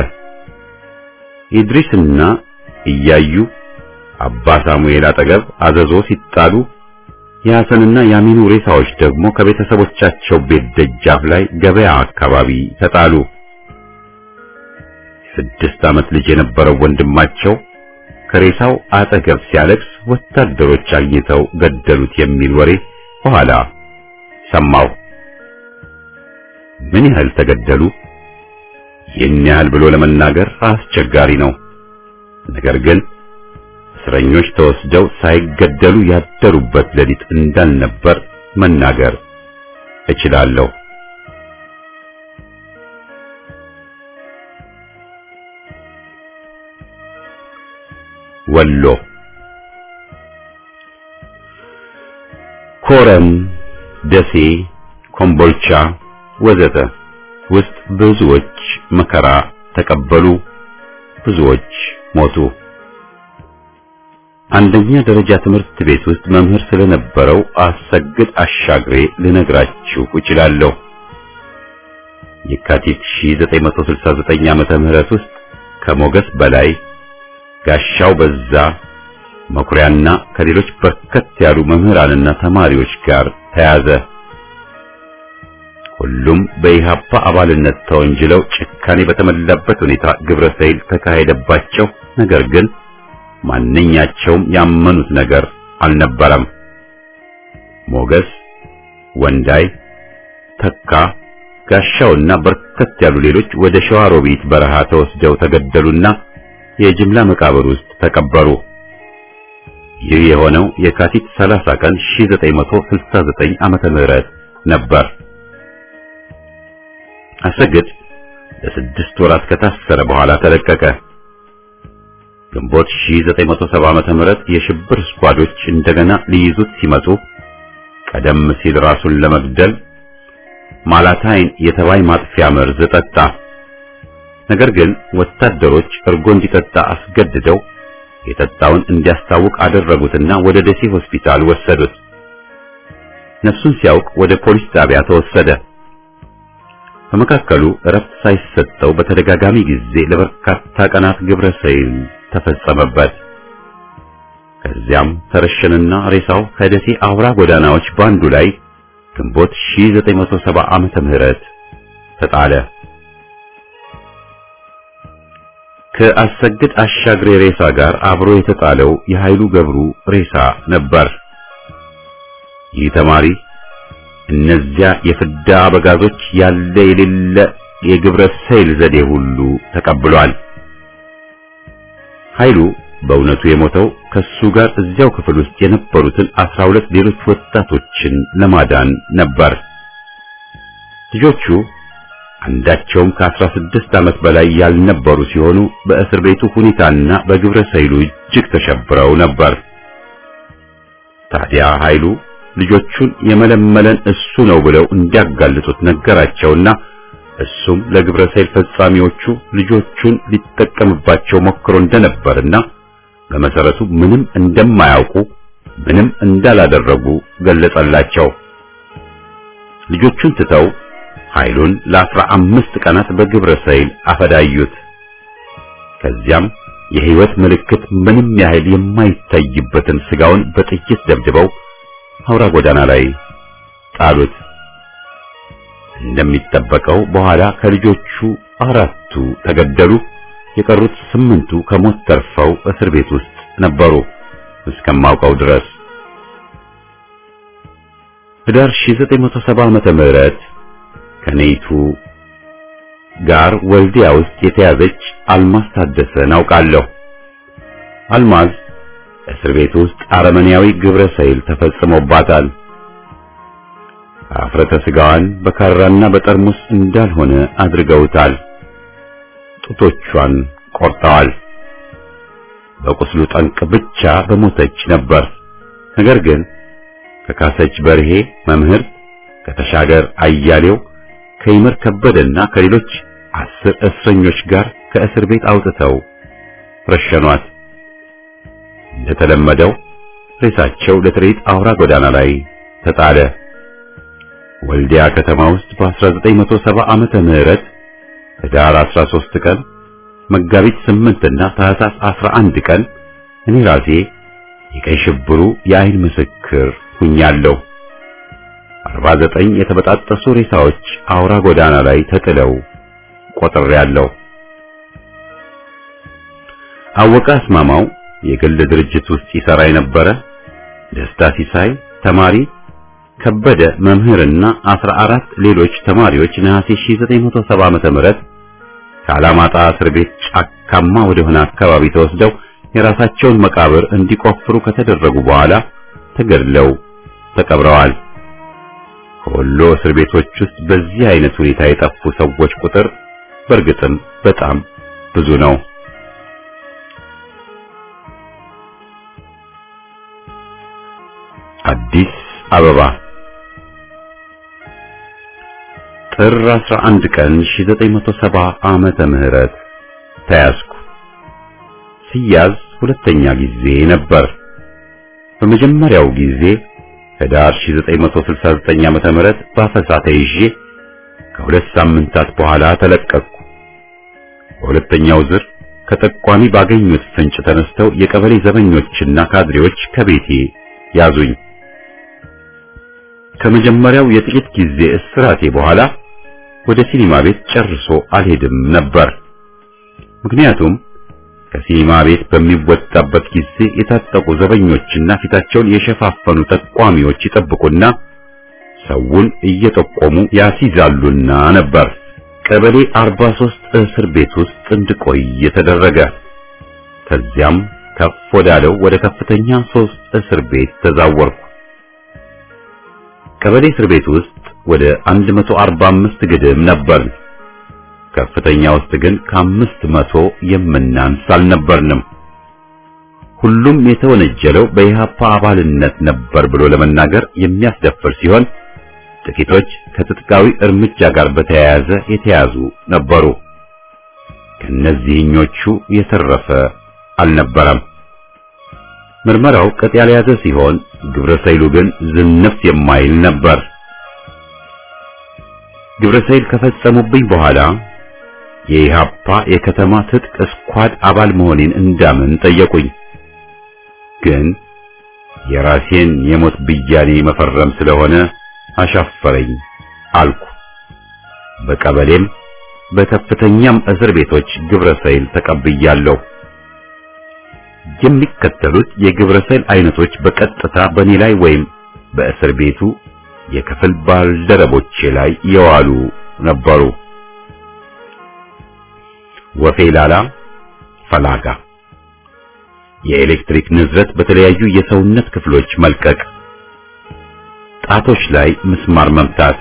ኢድሪስና እያዩ አባ ሳሙኤል አጠገብ አዘዞ ሲጣሉ የሐሰንና የአሚኑ ሬሳዎች ደግሞ ከቤተሰቦቻቸው ቤት ደጃፍ ላይ ገበያ አካባቢ ተጣሉ። ስድስት ዓመት ልጅ የነበረው ወንድማቸው ከሬሳው አጠገብ ሲያለቅስ ወታደሮች አግኝተው ገደሉት የሚል ወሬ በኋላ ሰማው። ምን ያህል ተገደሉ? ይህን ያህል ብሎ ለመናገር አስቸጋሪ ነው። ነገር ግን እስረኞች ተወስደው ሳይገደሉ ያደሩበት ሌሊት እንዳልነበር መናገር እችላለሁ። ወሎ ኮረም፣ ደሴ፣ ኮምቦልቻ ወዘተ ውስጥ ብዙዎች መከራ ተቀበሉ፣ ብዙዎች ሞቱ። አንደኛ ደረጃ ትምህርት ቤት ውስጥ መምህር ስለነበረው አሰግድ አሻግሬ ልነግራችሁ እችላለሁ። የካቲት 1969 ዓመተ ምህረት ውስጥ ከሞገስ በላይ ጋሻው በዛ መኩሪያና ከሌሎች በርከት ያሉ መምህራንና ተማሪዎች ጋር ተያዘ። ሁሉም በኢሃፓ አባልነት ተወንጅለው ጭካኔ በተሞላበት ሁኔታ ግብረ ሰይል ተካሄደባቸው። ነገር ግን ማንኛቸውም ያመኑት ነገር አልነበረም። ሞገስ፣ ወንዳይ፣ ተካ፣ ጋሻውና በርከት ያሉ ሌሎች ወደ ሸዋሮቢት በረሃ ተወስደው ተገደሉና የጅምላ መቃብር ውስጥ ተቀበሩ። ይህ የሆነው የካቲት 30 ቀን 1969 ዓመተ ምህረት ነበር። አሰግድ ለስድስት ወራት ከታሰረ በኋላ ተለቀቀ። ግንቦት 1970 ዓመተ ምህረት የሽብር ስኳዶች እንደገና ሊይዙት ሲመጡ ቀደም ሲል ራሱን ለመግደል ማላታይን የተባይ ማጥፊያ መርዝ ጠጣ። ነገር ግን ወታደሮች እርጎ እንዲጠጣ አስገድደው የጠጣውን እንዲያስታውቅ አደረጉትና ወደ ደሴ ሆስፒታል ወሰዱት። ነፍሱን ሲያውቅ ወደ ፖሊስ ጣቢያ ተወሰደ። በመካከሉ እረፍት ሳይሰጠው በተደጋጋሚ ጊዜ ለበርካታ ቀናት ግብረ ሰይል ተፈጸመበት። ከዚያም ተረሸንና ሬሳው ከደሴ አውራ ጎዳናዎች ባንዱ ላይ ግንቦት 1970 ዓመተ ምህረት ተጣለ። ከአሰግድ አሻግሬ ሬሳ ጋር አብሮ የተጣለው የኃይሉ ገብሩ ሬሳ ነበር። ይህ ተማሪ እነዚያ የፍዳ አበጋዞች ያለ የሌለ የግብረ ሰይል ዘዴ ሁሉ ተቀብሏል። ኃይሉ በእውነቱ የሞተው ከሱ ጋር እዚያው ክፍል ውስጥ የነበሩትን አስራ ሁለት ሌሎች ወጣቶችን ለማዳን ነበር። ልጆቹ አንዳቸውም ከአስራ ስድስት ዓመት በላይ ያልነበሩ ሲሆኑ በእስር ቤቱ ሁኔታና በግብረ ሰይሉ እጅግ ተሸብረው ነበር። ታዲያ ኃይሉ ልጆቹን የመለመለን እሱ ነው ብለው እንዲያጋልጡት ነገራቸውና እሱም ለግብረ ሰይል ፈጻሚዎቹ ልጆቹን ሊጠቀምባቸው ሞክሮ እንደነበርና በመሰረቱ ምንም እንደማያውቁ ምንም እንዳላደረጉ ገለጸላቸው። ልጆቹን ትተው ኃይሉን ለአስራ አምስት ቀናት በግብረ ሰይል አፈዳዩት። ከዚያም የህይወት ምልክት ምንም ያህል የማይታይበትን ስጋውን በጥይት ደብድበው አውራ ጎዳና ላይ ጣሉት። እንደሚጠበቀው በኋላ ከልጆቹ አራቱ ተገደሉ። የቀሩት ስምንቱ ከሞት ተርፈው እስር ቤት ውስጥ ነበሩ እስከማውቀው ድረስ። ህዳር 1970 ዓመተ ምህረት ከኔይቱ ጋር ወልዲያ ውስጥ የተያዘች አልማዝ ታደሰን አውቃለሁ። አልማዝ እስር ቤት ውስጥ አረመኔያዊ ግብረ ሰይል ተፈጽሞባታል። አፍረተ ስጋዋን በካራና በጠርሙስ እንዳልሆነ አድርገውታል። ጡቶቿን ቆርጠዋል። በቁስሉ ጠንቅ ብቻ በሞተች ነበር። ነገር ግን ከካሰች በርሄ መምህር፣ ከተሻገር አያሌው፣ ከይመር ከበደና ከሌሎች አስር እስረኞች ጋር ከእስር ቤት አውጥተው ረሸኗት። እንደተለመደው ሬሳቸው ለትርኢት አውራ ጎዳና ላይ ተጣለ። ወልዲያ ከተማ ውስጥ በ1970 ዓመተ ምህረት ህዳር 13 ቀን መጋቢት 8 እና ታህሳስ 11 ቀን እኔ ራሴ የቀይ ሽብሩ የአይን ምስክር ሁኛለሁ። 49 የተበጣጠሱ ሬሳዎች አውራ ጎዳና ላይ ተጥለው ቆጥሬያለሁ። አወቀ አስማማው የግል ድርጅት ውስጥ ይሰራ የነበረ፣ ደስታ ሲሳይ ተማሪ፣ ከበደ መምህርና 14 ሌሎች ተማሪዎች ነሐሴ 1970 ዓመተ ምህረት ከአላማጣ እስር ቤት ጫካማ ወደሆነ አካባቢ ተወስደው የራሳቸውን መቃብር እንዲቆፍሩ ከተደረጉ በኋላ ተገድለው ተቀብረዋል። ከወሎ እስር ቤቶች ውስጥ በዚህ አይነት ሁኔታ የጠፉ ሰዎች ቁጥር በእርግጥም በጣም ብዙ ነው። አዲስ አበባ ጥር 11 ቀን 1970 ዓመተ ምህረት ተያዝኩ። ሲያዝ ሁለተኛ ጊዜ ነበር። በመጀመሪያው ጊዜ ህዳር 1969 ዓመተ ምህረት በአፈሳ ተይዤ ከሁለት ሳምንታት በኋላ ተለቀቅኩ። በሁለተኛው ዝር ከጠቋሚ ባገኙት ፍንጭ ተነስተው የቀበሌ ዘበኞችና ካድሬዎች ከቤቴ ያዙኝ። ከመጀመሪያው የጥቂት ጊዜ እስራቴ በኋላ ወደ ሲኒማ ቤት ጨርሶ አልሄድም ነበር። ምክንያቱም ከሲኒማ ቤት በሚወጣበት ጊዜ የታጠቁ ዘበኞችና ፊታቸውን የሸፋፈኑ ጠቋሚዎች ይጠብቁና ሰውን እየጠቆሙ ያስይዛሉና ነበር። ቀበሌ 43 እስር ቤት ውስጥ እንድቆይ የተደረገ። ከዚያም ከፍ ወዳለው ወደ ከፍተኛ ሶስት እስር ቤት ተዛወርኩ። ቀበሌ እስር ቤት ውስጥ ወደ 145 ግድም ነበር። ከፍተኛ ውስጥ ግን ከአምስት መቶ የምናንስ አልነበርንም። ሁሉም የተወነጀለው በኢህአፓ አባልነት ነበር ብሎ ለመናገር የሚያስደፍር ሲሆን ጥቂቶች ከትጥቃዊ እርምጃ ጋር በተያያዘ የተያዙ ነበሩ። ከነዚህኞቹ የተረፈ አልነበረም። ምርመራው ቅጥ ያልያዘ ሲሆን ግብረ ሰይሉ ግን ዝንፍ የማይል ነበር። ግብረ ሰይል ከፈጸሙብኝ በኋላ የኢሃፓ የከተማ ትጥቅ ስኳድ አባል መሆኔን እንዳምን ጠየቁኝ። ግን የራሴን የሞት ብያኔ መፈረም ስለሆነ አሻፈረኝ አልኩ። በቀበሌም በከፍተኛም እስር ቤቶች ግብረ ሰይል ተቀብያለሁ። የሚከተሉት የግብረ ሰይል አይነቶች በቀጥታ በኔ ላይ ወይም በእስር ቤቱ የክፍል ባልደረቦቼ ላይ የዋሉ ነበሩ። ወፌ ላላ፣ ፈላጋ፣ የኤሌክትሪክ ንዝረት በተለያዩ የሰውነት ክፍሎች መልቀቅ፣ ጣቶች ላይ ምስማር መምታት፣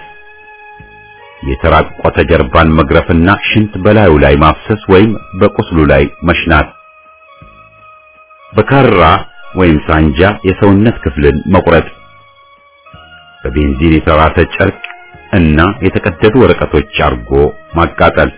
የተራቆተ ጀርባን መግረፍና ሽንት በላዩ ላይ ማፍሰስ ወይም በቁስሉ ላይ መሽናት፣ በካራ ወይም ሳንጃ የሰውነት ክፍልን መቁረጥ፣ በቤንዚን የተራሰ ጨርቅ እና የተቀደዱ ወረቀቶች አርጎ ማቃጠል፣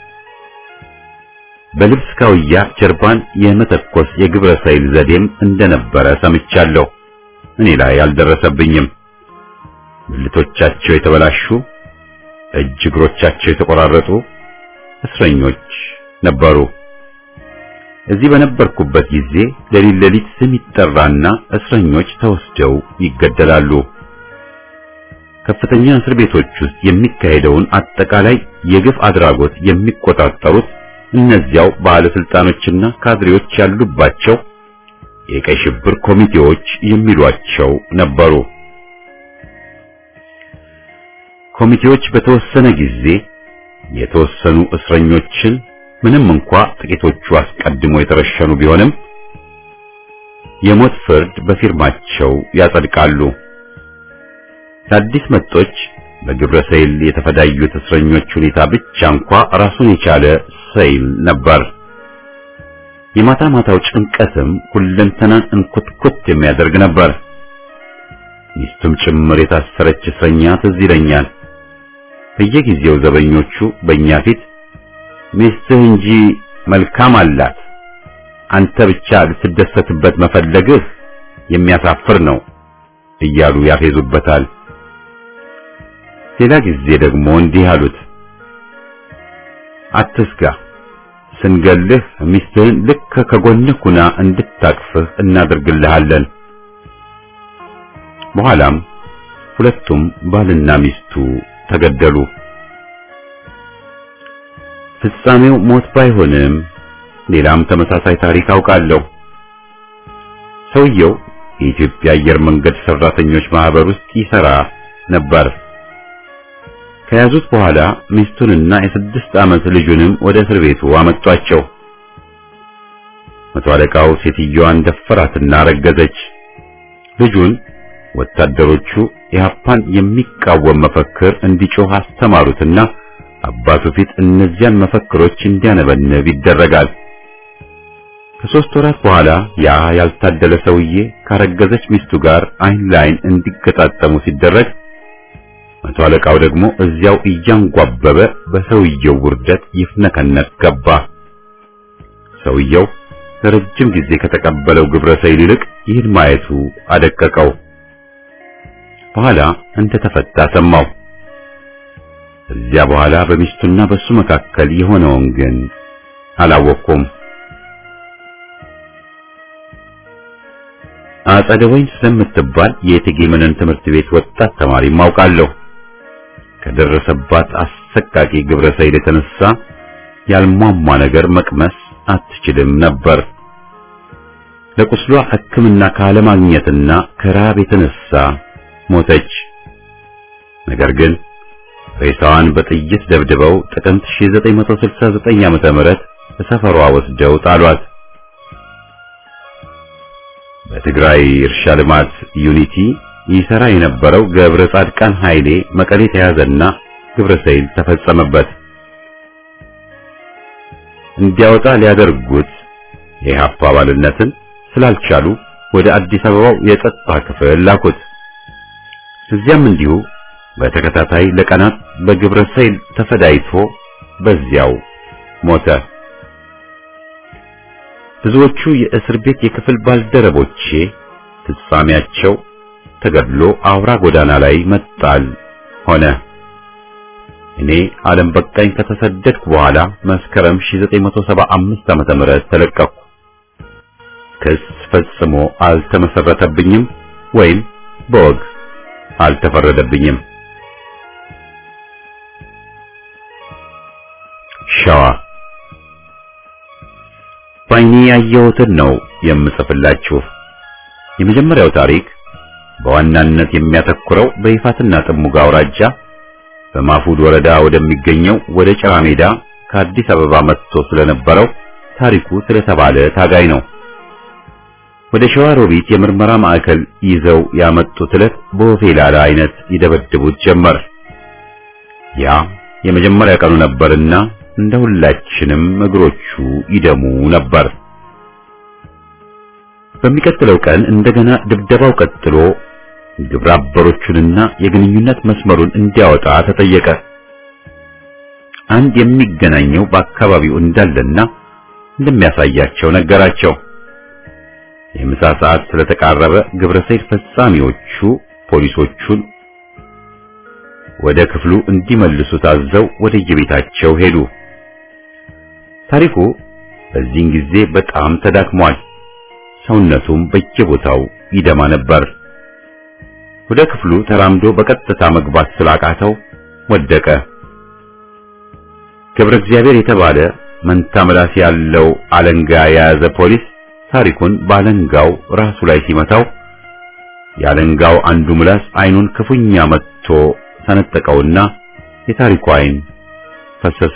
በልብስ ካውያ ጀርባን የመተኮስ የግብረ ሰይል ዘዴም እንደነበረ ሰምቻለሁ። እኔ ላይ አልደረሰብኝም። ብልቶቻቸው የተበላሹ እጅ እግሮቻቸው የተቆራረጡ እስረኞች ነበሩ። እዚህ በነበርኩበት ጊዜ ሌሊት ሌሊት ስም ይጠራና እስረኞች ተወስደው ይገደላሉ። ከፍተኛ እስር ቤቶች ውስጥ የሚካሄደውን አጠቃላይ የግፍ አድራጎት የሚቆጣጠሩት እነዚያው ባለስልጣኖችና ካድሬዎች ያሉባቸው የቀይ ሽብር ኮሚቴዎች የሚሏቸው ነበሩ። ኮሚቴዎች በተወሰነ ጊዜ የተወሰኑ እስረኞችን ምንም እንኳ ጥቂቶቹ አስቀድሞ የተረሸኑ ቢሆንም የሞት ፍርድ በፊርማቸው ያጸድቃሉ። ለአዲስ መጦች በግብረ ሰይል የተፈዳዩት እስረኞች ሁኔታ ብቻ እንኳ ራሱን የቻለ ሰይል ነበር። የማታ ማታው ጭንቀትም ሁለንተናን እንኩትኩት የሚያደርግ ነበር። ሚስቱም ጭምር የታሰረች እስረኛ ትዝ ይለኛል። በየጊዜው ዘበኞቹ በእኛ ፊት ሚስትህ እንጂ መልካም አላት፣ አንተ ብቻ ልትደሰትበት መፈለግህ የሚያሳፍር ነው እያሉ ያፌዙበታል። ሌላ ጊዜ ደግሞ እንዲህ አሉት፣ አትስጋ፣ ስንገልህ ሚስትህን ልክ ከጎንህ ሁና እንድታቅፍህ እናደርግልሃለን። በኋላም ሁለቱም ባልና ሚስቱ ተገደሉ። ፍጻሜው ሞት ባይሆንም ሌላም ተመሳሳይ ታሪክ አውቃለሁ። ሰውየው የኢትዮጵያ አየር መንገድ ሰራተኞች ማህበር ውስጥ ይሰራ ነበር። ከያዙት በኋላ ሚስቱንና የስድስት ዓመት ልጁንም ወደ እስር ቤቱ አመጧቸው። መቶ አለቃው ሴትዮዋን ደፈራትና ረገዘች። ልጁን ወታደሮቹ ኢህአፓን የሚቃወም መፈክር እንዲጮህ አስተማሩትና አባቱ ፊት እነዚያን መፈክሮች እንዲያነበንብ ይደረጋል። ከሶስት ወራት በኋላ ያ ያልታደለ ሰውዬ ካረገዘች ሚስቱ ጋር አይን ላይን እንዲገጣጠሙ ሲደረግ መቶ አለቃው ደግሞ እዚያው እያንጓበበ በሰውየው ውርደት ይፍነከነክ ገባ። ሰውየው ለረጅም ጊዜ ከተቀበለው ግብረ ሰይል ይልቅ ይህን ማየቱ አደቀቀው። በኋላ እንደተፈታ ሰማው። እዚያ በኋላ በሚስቱና በሱ መካከል የሆነውን ግን አላወቅኩም። አጸደ ወይን ስለምትባል የእቴጌ መነን ትምህርት ቤት ወጣት ተማሪ ማውቃለሁ። ከደረሰባት አሰቃቂ ግብረ ሰይል የተነሳ ያልሟሟ ነገር መቅመስ አትችልም ነበር። ለቁስሏ ሕክምና ካለማግኘትና ከራብ የተነሳ ሞተች። ነገር ግን ሬሳዋን በጥይት ደብድበው ጥቅምት 1969 ዓመተ ምህረት በሰፈሯ ወስደው ጣሏት። በትግራይ እርሻ ልማት ዩኒቲ ይሰራ የነበረው ገብረ ጻድቃን ኃይሌ መቀሌ ተያዘና ግብረ ሰይል ተፈጸመበት። እንዲያወጣ ሊያደርጉት የኢህአፓ አባልነትን ስላልቻሉ ወደ አዲስ አበባው የጸጥታ ክፍል ላኩት። እዚያም እንዲሁ በተከታታይ ለቀናት በግብረ ሰይል ተፈዳይቶ በዚያው ሞተ። ብዙዎቹ የእስር ቤት የክፍል ባልደረቦቼ ፍጻሜያቸው ተገድሎ አውራ ጎዳና ላይ መጣል ሆነ። እኔ ዓለም በቃኝ ከተሰደድኩ በኋላ መስከረም 1975 ዓመተ ምህረት ተለቀቅኩ። ክስ ፈጽሞ አልተመሰረተብኝም ወይም በወግ አልተፈረደብኝም። ሸዋ ባይኔ ያየሁትን ነው የምጽፍላችሁ። የመጀመሪያው ታሪክ በዋናነት የሚያተኩረው በይፋትና ጥሙጋ አውራጃ በማፉድ ወረዳ ወደሚገኘው ወደ ጭራ ሜዳ ከአዲስ አበባ መጥቶ ስለነበረው ታሪኩ ስለተባለ ታጋይ ነው። ወደ ሸዋ ሮቢት የምርመራ ማዕከል ይዘው ያመጡት ዕለት በወፌላላ አይነት ይደበድቡት ጀመር። ያ የመጀመሪያ ቀኑ ነበርና እንደ ሁላችንም እግሮቹ ይደሙ ነበር። በሚቀጥለው ቀን እንደገና ድብደባው ቀጥሎ ግብረ አበሮቹንና የግንኙነት መስመሩን እንዲያወጣ ተጠየቀ። አንድ የሚገናኘው በአካባቢው እንዳለና እንደሚያሳያቸው ነገራቸው። የምሳ ሰዓት ስለተቃረበ ግብረ ሰይል ፈጻሚዎቹ ፖሊሶቹን ወደ ክፍሉ እንዲመልሱ ታዘው ወደ የቤታቸው ሄዱ። ታሪኩ በዚህን ጊዜ በጣም ተዳክሟል። ሰውነቱም በየቦታው ይደማ ነበር። ወደ ክፍሉ ተራምዶ በቀጥታ መግባት ስላቃተው ወደቀ። ገብረ እግዚአብሔር የተባለ መንታ ምላስ ያለው አለንጋ የያዘ ፖሊስ ታሪኩን ባለንጋው ራሱ ላይ ሲመታው የአለንጋው አንዱ ምላስ አይኑን ክፉኛ መትቶ ሰነጠቀውና የታሪኩ አይን ፈሰሰ።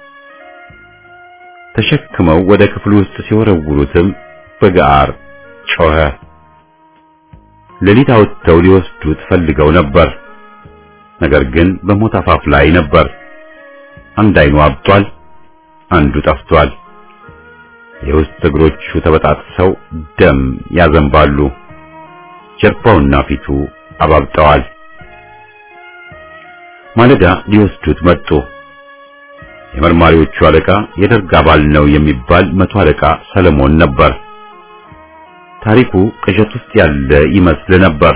ተሸክመው ወደ ክፍሉ ውስጥ ሲወረውሩትም በጋር ጮኸ። ሌሊት አውጥተው ሊወስዱት ፈልገው ነበር። ነገር ግን በሞት አፋፍ ላይ ነበር። አንድ አይኑ አብጧል፣ አንዱ ጠፍቷል። የውስጥ እግሮቹ ተበጣጥሰው ደም ያዘንባሉ። ጀርባውና ፊቱ አባብጠዋል። ማለዳ ሊወስዱት መጡ። የመርማሪዎቹ አለቃ የደርግ አባል ነው የሚባል መቶ አለቃ ሰለሞን ነበር። ታሪኩ ቅዠት ውስጥ ያለ ይመስል ነበር።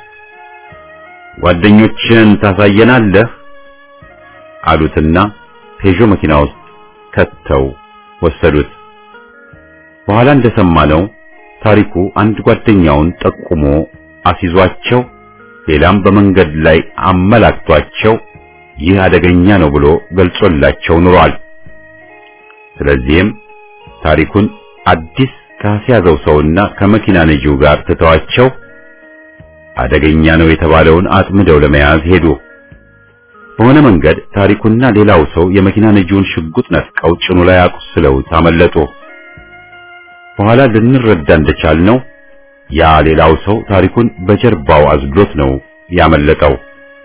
ጓደኞችን ታሳየናለህ አሉትና ፔዦ መኪና ውስጥ ከተው ወሰዱት። በኋላ እንደሰማነው ታሪኩ አንድ ጓደኛውን ጠቁሞ አስይዟቸው ሌላም በመንገድ ላይ አመላክቷቸው ይህ አደገኛ ነው ብሎ ገልጾላቸው ኑሯል። ስለዚህም ታሪኩን አዲስ ካስያዘው ሰውና ከመኪና ነጂው ጋር ትተዋቸው አደገኛ ነው የተባለውን አጥምደው ለመያዝ ሄዱ። በሆነ መንገድ ታሪኩና ሌላው ሰው የመኪና ነጂውን ሽጉጥ ነጥቀው ጭኑ ላይ አቁስለውት አመለጡ። በኋላ ልንረዳ እንደቻልነው ያ ሌላው ሰው ታሪኩን በጀርባው አዝሎት ነው ያመለጠው።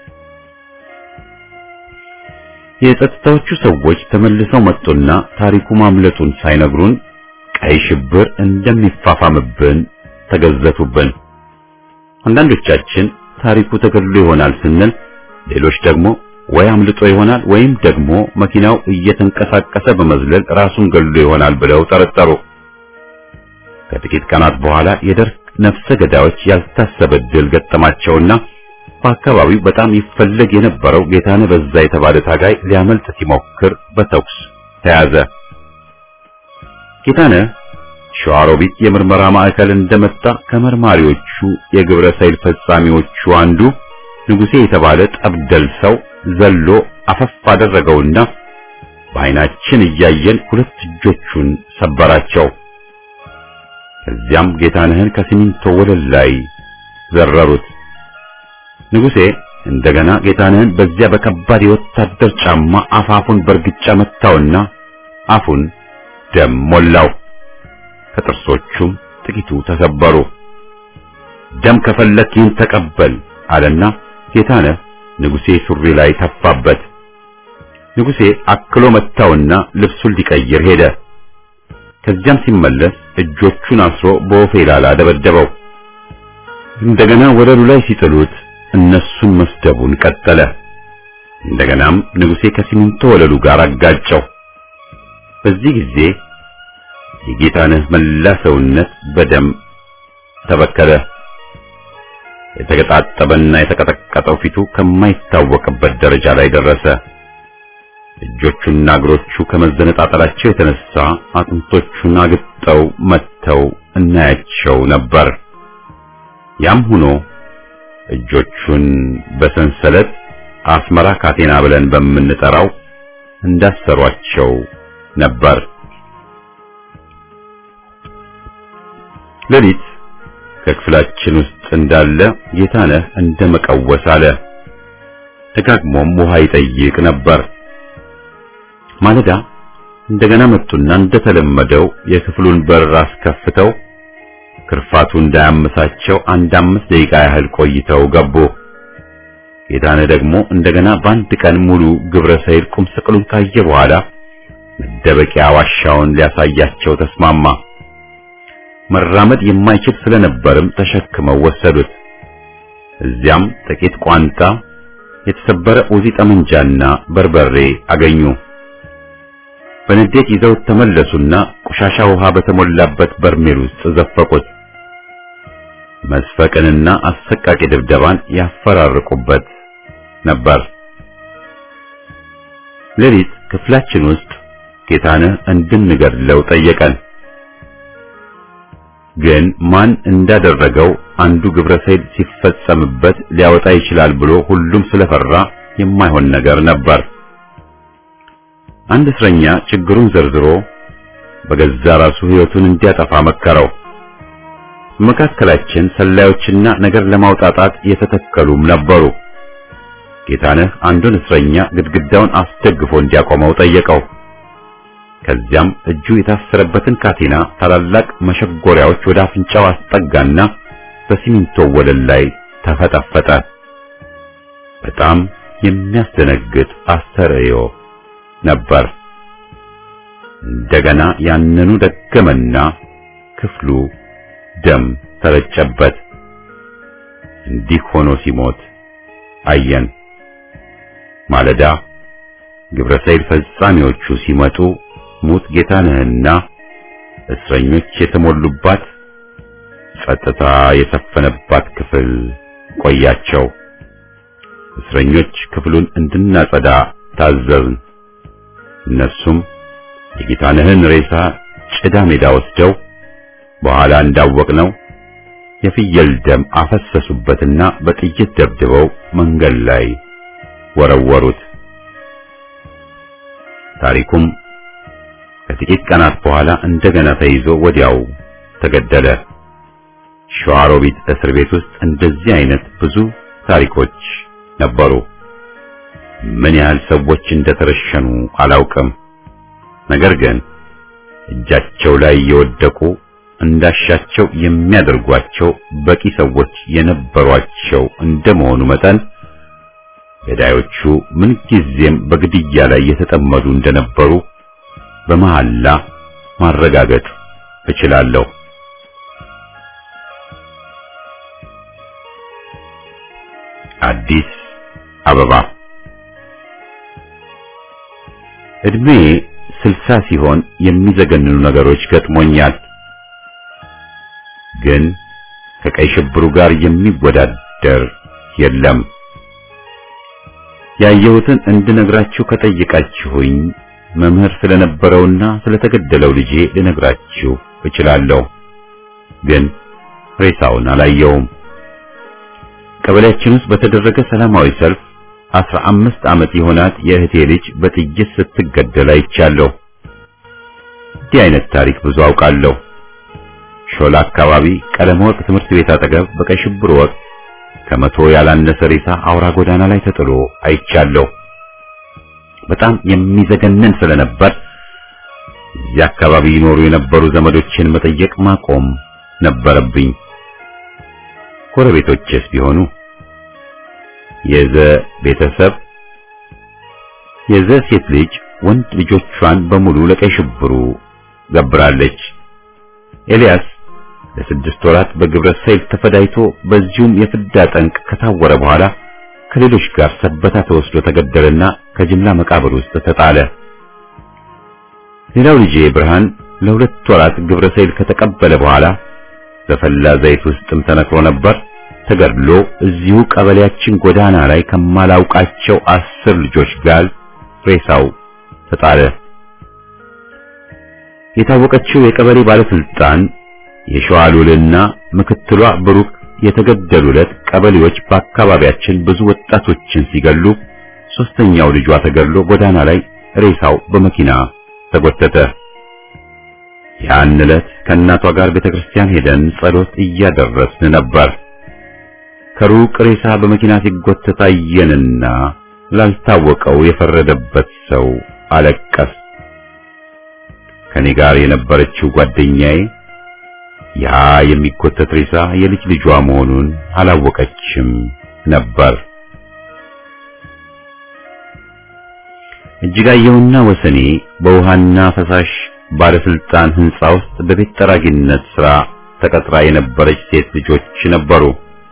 የጸጥታዎቹ ሰዎች ተመልሰው መጡና ታሪኩ ማምለጡን ሳይነግሩን ቀይ ሽብር እንደሚፋፋምብን ተገዘቱብን። አንዳንዶቻችን ታሪኩ ተገድሎ ይሆናል ስንል፣ ሌሎች ደግሞ ወይ አምልጦ ይሆናል ወይም ደግሞ መኪናው እየተንቀሳቀሰ በመዝለል ራሱን ገድሎ ይሆናል ብለው ጠረጠሩ። ከጥቂት ቀናት በኋላ የደርግ ነፍሰ ገዳዮች ያልታሰበ ድል ገጠማቸውና በአካባቢው በጣም ይፈለግ የነበረው ጌታነህ በዛ የተባለ ታጋይ ሊያመልጥ ሲሞክር በተኩስ ተያዘ። ጌታነህ ሸዋሮቢት የምርመራ ማዕከል እንደመጣ ከመርማሪዎቹ የግብረ ሰይል ፈጻሚዎቹ አንዱ ንጉሴ የተባለ ጠብደል ሰው ዘሎ አፈፍ አደረገውና በዓይናችን እያየን ሁለት እጆቹን ሰበራቸው። ከዚያም ጌታነህን ከሲሚንቶ ወለል ላይ ዘረሩት። ንጉሴ እንደገና ጌታነህን በዚያ በከባድ የወታደር ጫማ አፋፉን በርግጫ መታውና አፉን ደም ሞላው። ከጥርሶቹም ጥቂቱ ተሰበሩ። ደም ከፈለክ ይህን ተቀበል አለና ጌታነህ ንጉሴ ሱሪ ላይ ተፋበት። ንጉሴ አክሎ መታውና ልብሱን ሊቀይር ሄደ። ከዚያም ሲመለስ እጆቹን አስሮ በወፌላላ ደበደበው። እንደገና ወለሉ ላይ ሲጥሉት እነሱን መስደቡን ቀጠለ። እንደገናም ንጉሴ ከሲሚንቶ ወለሉ ጋር አጋጨው። በዚህ ጊዜ የጌታነህ መላ ሰውነት በደም ተበከለ። የተገጣጠበና የተቀጠቀጠው ፊቱ ከማይታወቅበት ደረጃ ላይ ደረሰ። እጆቹና እግሮቹ ከመዘነጣጠላቸው የተነሳ አጥንቶቹን አግጠው መተው እናያቸው ነበር። ያም ሆኖ እጆቹን በሰንሰለት አስመራ ካቴና ብለን በምንጠራው እንዳሰሯቸው ነበር። ሌሊት ከክፍላችን ውስጥ እንዳለ ጌታነህ እንደ መቀወስ አለ። ደጋግሞም ውሃ ይጠይቅ ነበር። ማለዳ እንደገና መጡና እንደተለመደው የክፍሉን በር አስከፍተው ክርፋቱ እንዳያመሳቸው አንድ አምስት ደቂቃ ያህል ቆይተው ገቡ። ጌታነህ ደግሞ እንደገና በአንድ ቀን ሙሉ ግብረ ሰይል ቁም ስቅሉን ካየ በኋላ መደበቂያ ዋሻውን ሊያሳያቸው ተስማማ። መራመድ የማይችል ስለነበርም ተሸክመው ወሰዱት። እዚያም ጥቂት ቋንጣ፣ የተሰበረ ኡዚ ጠመንጃና በርበሬ አገኙ። በንዴት ይዘውት ተመለሱና ቆሻሻ ውሃ በተሞላበት በርሜል ውስጥ ዘፈቁት። መስፈቅንና አሰቃቂ ድብደባን ያፈራርቁበት ነበር። ሌሊት ክፍላችን ውስጥ ጌታነህ እንድንገድለው ጠየቀን። ግን ማን እንዳደረገው አንዱ ግብረ ሰይል ሲፈጸምበት ሊያወጣ ይችላል ብሎ ሁሉም ስለፈራ የማይሆን ነገር ነበር። አንድ እስረኛ ችግሩን ዘርዝሮ በገዛ ራሱ ሕይወቱን እንዲያጠፋ መከረው። መካከላችን ሰላዮችና ነገር ለማውጣጣት የተተከሉም ነበሩ። ጌታነህ አንዱን እስረኛ ግድግዳውን አስደግፎ እንዲያቆመው ጠየቀው። ከዚያም እጁ የታሰረበትን ካቴና ታላላቅ መሸጎሪያዎች ወደ አፍንጫው አስጠጋና በሲሚንቶ ወለል ላይ ተፈጠፈጠ። በጣም የሚያስደነግጥ አስተርእዮ ነበር። እንደገና ያንኑ ደገመና ክፍሉ ደም ተረጨበት። እንዲህ ሆኖ ሲሞት አየን። ማለዳ ግብረ ሰይል ፈጻሚዎቹ ሲመጡ ሙት ጌታነህና እስረኞች የተሞሉባት ጸጥታ የሰፈነባት ክፍል ቆያቸው። እስረኞች ክፍሉን እንድናጸዳ ታዘዝን። እነሱም የጌታነህን ሬሳ ጭዳ ሜዳ ወስደው በኋላ እንዳወቅነው የፍየል ደም አፈሰሱበትና በጥይት ደብድበው መንገድ ላይ ወረወሩት። ታሪኩም ከጥቂት ቀናት በኋላ እንደገና ተይዞ ወዲያው ተገደለ። ሸዋሮቢት እስር ቤት ውስጥ እንደዚህ አይነት ብዙ ታሪኮች ነበሩ። ምን ያህል ሰዎች እንደተረሸኑ አላውቅም። ነገር ግን እጃቸው ላይ የወደቁ እንዳሻቸው የሚያደርጓቸው በቂ ሰዎች የነበሯቸው እንደመሆኑ መጠን ገዳዮቹ ምንጊዜም በግድያ ላይ የተጠመዱ እንደነበሩ በመሐላ ማረጋገጥ እችላለሁ። አዲስ አበባ እድሜ ስልሳ ሲሆን የሚዘገንኑ ነገሮች ገጥሞኛል። ግን ከቀይ ሽብሩ ጋር የሚወዳደር የለም። ያየሁትን እንድነግራችሁ ከጠየቃችሁኝ መምህር ስለነበረውና ስለተገደለው ልጄ ልነግራችሁ እችላለሁ። ግን ሬሳውን አላየውም። ቀበሌያችን ውስጥ በተደረገ ሰላማዊ ሰልፍ አስራ አምስት ዓመት የሆናት የእህቴ ልጅ በጥይት ስትገደል አይቻለሁ። እንዲህ አይነት ታሪክ ብዙ አውቃለሁ። ሾላ አካባቢ ቀለም ወርቅ ትምህርት ቤት አጠገብ በቀይ ሽብር ወቅት ከመቶ ያላነሰ ሬሳ አውራ ጎዳና ላይ ተጥሎ አይቻለሁ። በጣም የሚዘገነን ስለነበር እዚህ አካባቢ ይኖሩ የነበሩ ዘመዶችን መጠየቅ ማቆም ነበረብኝ። ጎረቤቶችስ ቢሆኑ የዘ ቤተሰብ የዘ ሴት ልጅ ወንድ ልጆቿን በሙሉ ለቀይ ሽብሩ ገብራለች። ኤልያስ ለስድስት ወራት በግብረ ሰይል ተፈዳይቶ በዚሁም የፍዳ ጠንቅ ከታወረ በኋላ ከሌሎች ጋር ሰበታ ተወስዶ ተገደለና ከጅምላ መቃብር ውስጥ ተጣለ። ሌላው ልጄ ብርሃን ለሁለት ወራት ግብረ ሰይል ከተቀበለ በኋላ በፈላ ዘይት ውስጥም ተነክሮ ነበር። ተገድሎ እዚሁ ቀበሌያችን ጎዳና ላይ ከማላውቃቸው አስር ልጆች ጋር ሬሳው ተጣለ። የታወቀችው የቀበሌ ባለስልጣን የሸዋሉልና ምክትሏ ብሩክ የተገደሉለት ቀበሌዎች በአካባቢያችን ብዙ ወጣቶችን ሲገሉ ሶስተኛው ልጇ ተገድሎ ጎዳና ላይ ሬሳው በመኪና ተጎተተ። ያን ዕለት ከእናቷ ጋር ቤተክርስቲያን ሄደን ጸሎት እያደረስን ነበር። ከሩቅ ሬሳ በመኪና ሲጎተት አየንና ላልታወቀው የፈረደበት ሰው አለቀስ። ከኔ ጋር የነበረችው ጓደኛዬ ያ የሚጎተት ሬሳ የልጅ ልጇ መሆኑን አላወቀችም ነበር። እጅጋየሁና ወሰኔ በውሃና ፈሳሽ ባለስልጣን ህንጻ ውስጥ በቤት ጠራጊነት ሥራ ተቀጥራ የነበረች ሴት ልጆች ነበሩ።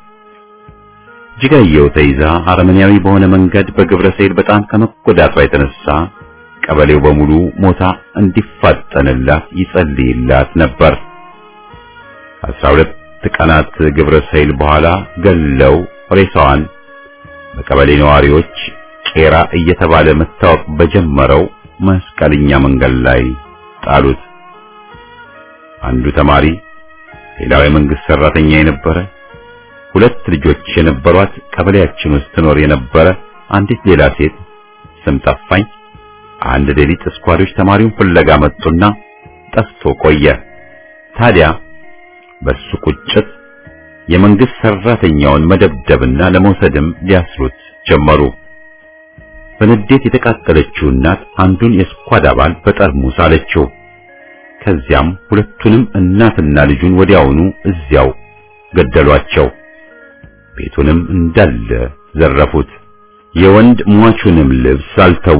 እጅጋየሁ ተይዛ አረመኔያዊ በሆነ መንገድ በግብረ ሰይል በጣም ከመጎዳቷ የተነሳ ቀበሌው በሙሉ ሞታ እንዲፋጠንላት ይጸልይላት ነበር። አስራ ሁለት ቀናት ግብረ ሰይል በኋላ ገለው ሬሳዋን በቀበሌ ነዋሪዎች ቄራ እየተባለ መታወቅ በጀመረው መስቀልኛ መንገድ ላይ ጣሉት። አንዱ ተማሪ፣ ሌላው የመንግስት ሰራተኛ የነበረ ሁለት ልጆች የነበሯት ቀበሌያችን ውስጥ ትኖር የነበረ አንዲት ሌላ ሴት ስም ጠፋኝ። አንድ ሌሊት እስኳዶች ተማሪውን ፍለጋ መጡና ጠፍቶ ቆየ። ታዲያ በሱ ቁጭት የመንግስት ሰራተኛውን መደብደብና ለመውሰድም ሊያስሩት ጀመሩ። በንዴት የተቃጠለችው እናት አንዱን የስኳድ አባል በጠርሙስ አለችው። ከዚያም ሁለቱንም እናትና ልጁን ወዲያውኑ እዚያው ገደሏቸው። ቤቱንም እንዳለ ዘረፉት። የወንድ ሟቹንም ልብስ አልተዉ።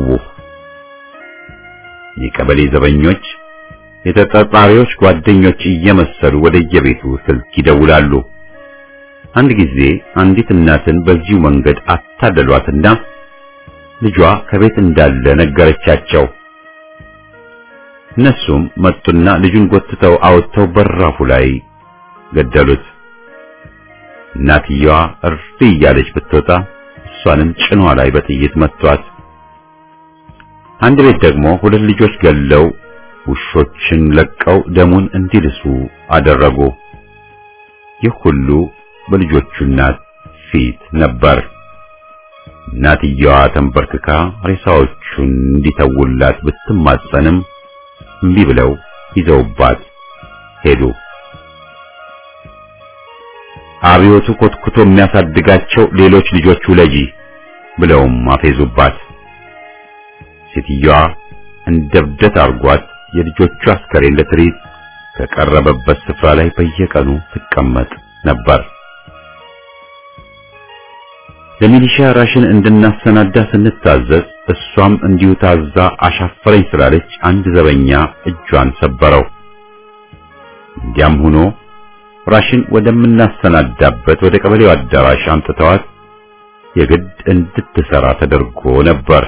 የቀበሌ ዘበኞች የተጠርጣሪዎች ጓደኞች እየመሰሉ ወደየቤቱ ስልክ ይደውላሉ። አንድ ጊዜ አንዲት እናትን በዚሁ መንገድ አታለሏትና ልጇ ከቤት እንዳለ ነገረቻቸው። እነሱም መጡና ልጁን ጎትተው አወጥተው በራፉ ላይ ገደሉት። እናትየዋ እርፍ እያለች ብትወጣ እሷንም ጭኗ ላይ በጥይት መቷት። አንድ ቤት ደግሞ ሁለት ልጆች ገለው ውሾችን ለቀው ደሙን እንዲልሱ አደረጉ። ይህ ሁሉ በልጆቹ እናት ፊት ነበር። እናትየዋ ተንበርክካ ሬሳዎቹን እንዲተውላት ብትማጸንም እምቢ ብለው ይዘውባት ሄዱ። አብዮቱ ኮትኩቶ የሚያሳድጋቸው ሌሎች ልጆች ውለጂ ብለውም አፌዙባት። ሴትዮዋ እንደ እብደት አርጓት የልጆቹ አስከሬን ለትርኢት ከቀረበበት ስፍራ ላይ በየቀኑ ትቀመጥ ነበር። ለሚሊሻ ራሽን እንድናሰናዳ ስንታዘዝ እሷም እንዲሁ ታዛ አሻፈረኝ ስላለች አንድ ዘበኛ እጇን ሰበረው። እንዲያም ሆኖ ራሽን ወደምናሰናዳበት ወደ ቀበሌው አዳራሽ አምጥተዋት የግድ እንድትሰራ ተደርጎ ነበር።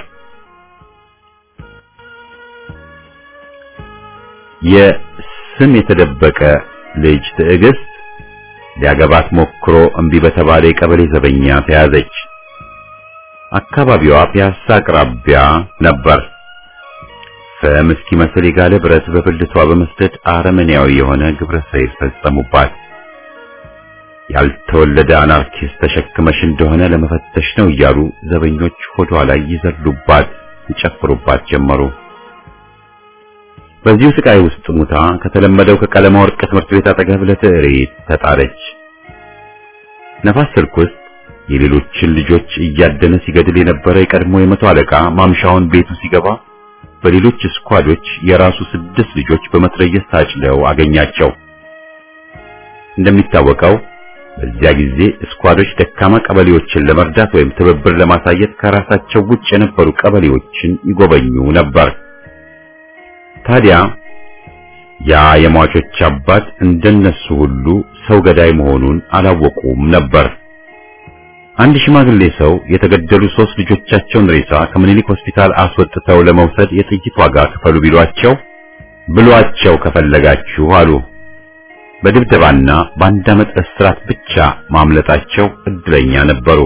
የስም የተደበቀ ልጅ ትዕግስት ሊያገባት ሞክሮ እምቢ በተባለ የቀበሌ ዘበኛ ተያዘች። አካባቢዋ ፒያሳ አቅራቢያ ነበር። ፍም እስኪመስል የጋለ ብረት በብልቷ በመስደድ አረመኔያዊ የሆነ ግብረ ሰይል ፈጸሙባት። ያልተወለደ አናርኪስት ተሸክመሽ እንደሆነ ለመፈተሽ ነው እያሉ ዘበኞች ሆዷ ላይ ይዘሉባት፣ ይጨፍሩባት ጀመሩ። በዚሁ ስቃይ ውስጥ ሙታ ከተለመደው ከቀለማ ወርቅ ትምህርት ቤት አጠገብ ለትዕሪት ተጣለች። ነፋስ ስልክ ውስጥ የሌሎችን ልጆች እያደነ ሲገድል የነበረ የቀድሞ የመቶ አለቃ ማምሻውን ቤቱ ሲገባ በሌሎች ስኳዶች የራሱ ስድስት ልጆች በመትረየስ ታጭለው አገኛቸው። እንደሚታወቀው በዚያ ጊዜ ስኳዶች ደካማ ቀበሌዎችን ለመርዳት ወይም ትብብር ለማሳየት ከራሳቸው ውጭ የነበሩ ቀበሌዎችን ይጎበኙ ነበር። ታዲያ ያ የሟቾች አባት እንደነሱ ሁሉ ሰው ገዳይ መሆኑን አላወቁም ነበር። አንድ ሽማግሌ ሰው የተገደሉ ሶስት ልጆቻቸውን ሬሳ ከምኒልክ ሆስፒታል አስወጥተው ለመውሰድ የጥይት ዋጋ ክፈሉ ቢሏቸው ብሏቸው ከፈለጋችሁ አሉ። በድብደባና በአንድ ዓመት እስራት ብቻ ማምለጣቸው እድለኛ ነበሩ።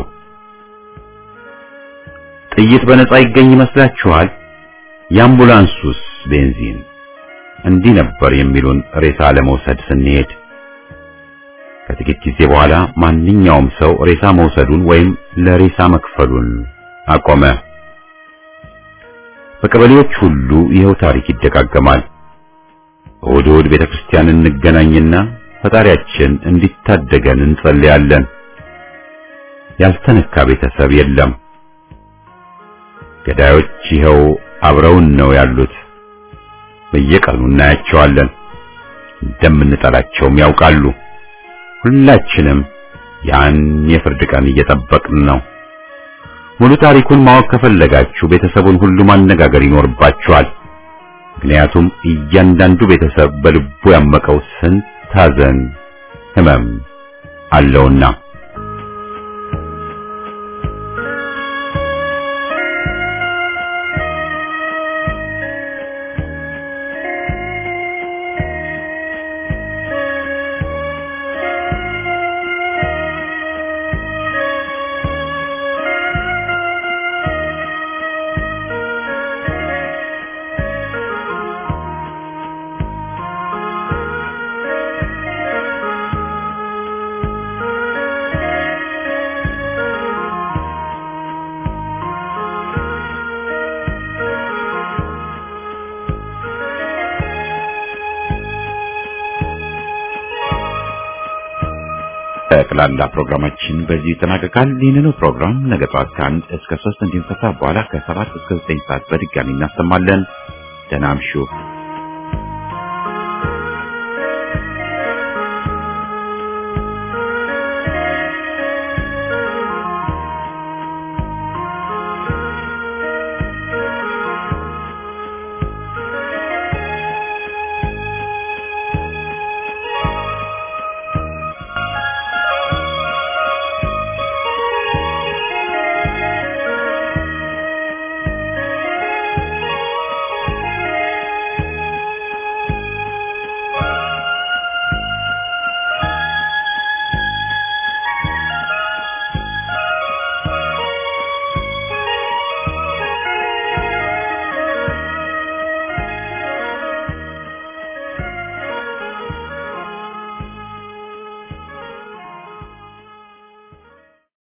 ጥይት በነፃ ይገኝ ይመስላችኋል? የአምቡላንሱስ ቤንዚን እንዲህ ነበር የሚሉን ሬሳ ለመውሰድ ስንሄድ። ከጥቂት ጊዜ በኋላ ማንኛውም ሰው ሬሳ መውሰዱን ወይም ለሬሳ መክፈሉን አቆመ። በቀበሌዎች ሁሉ ይኸው ታሪክ ይደጋገማል። እሑድ እሑድ ቤተክርስቲያን እንገናኝና ፈጣሪያችን እንዲታደገን እንጸልያለን። ያልተነካ ቤተሰብ የለም። ገዳዮች ይኸው አብረውን ነው ያሉት። በየቀኑ እናያቸዋለን። እንደምንጠላቸውም ያውቃሉ። ሁላችንም ያን የፍርድ ቀን እየጠበቅን ነው። ሙሉ ታሪኩን ማወቅ ከፈለጋችሁ ቤተሰቡን ሁሉ ማነጋገር ይኖርባችኋል። ምክንያቱም እያንዳንዱ ቤተሰብ በልቡ ያመቀው ስንት ሐዘን፣ ሕመም አለውና። ጠቅላላ ፕሮግራማችን በዚህ ይጠናቀቃል። ይህንኑ ፕሮግራም ነገ ጠዋት ከአንድ እስከ ሶስት እንዲሁም ከሰዓት በኋላ ከሰባት እስከ ዘጠኝ ሰዓት በድጋሚ እናሰማለን። ደህና እምሹ።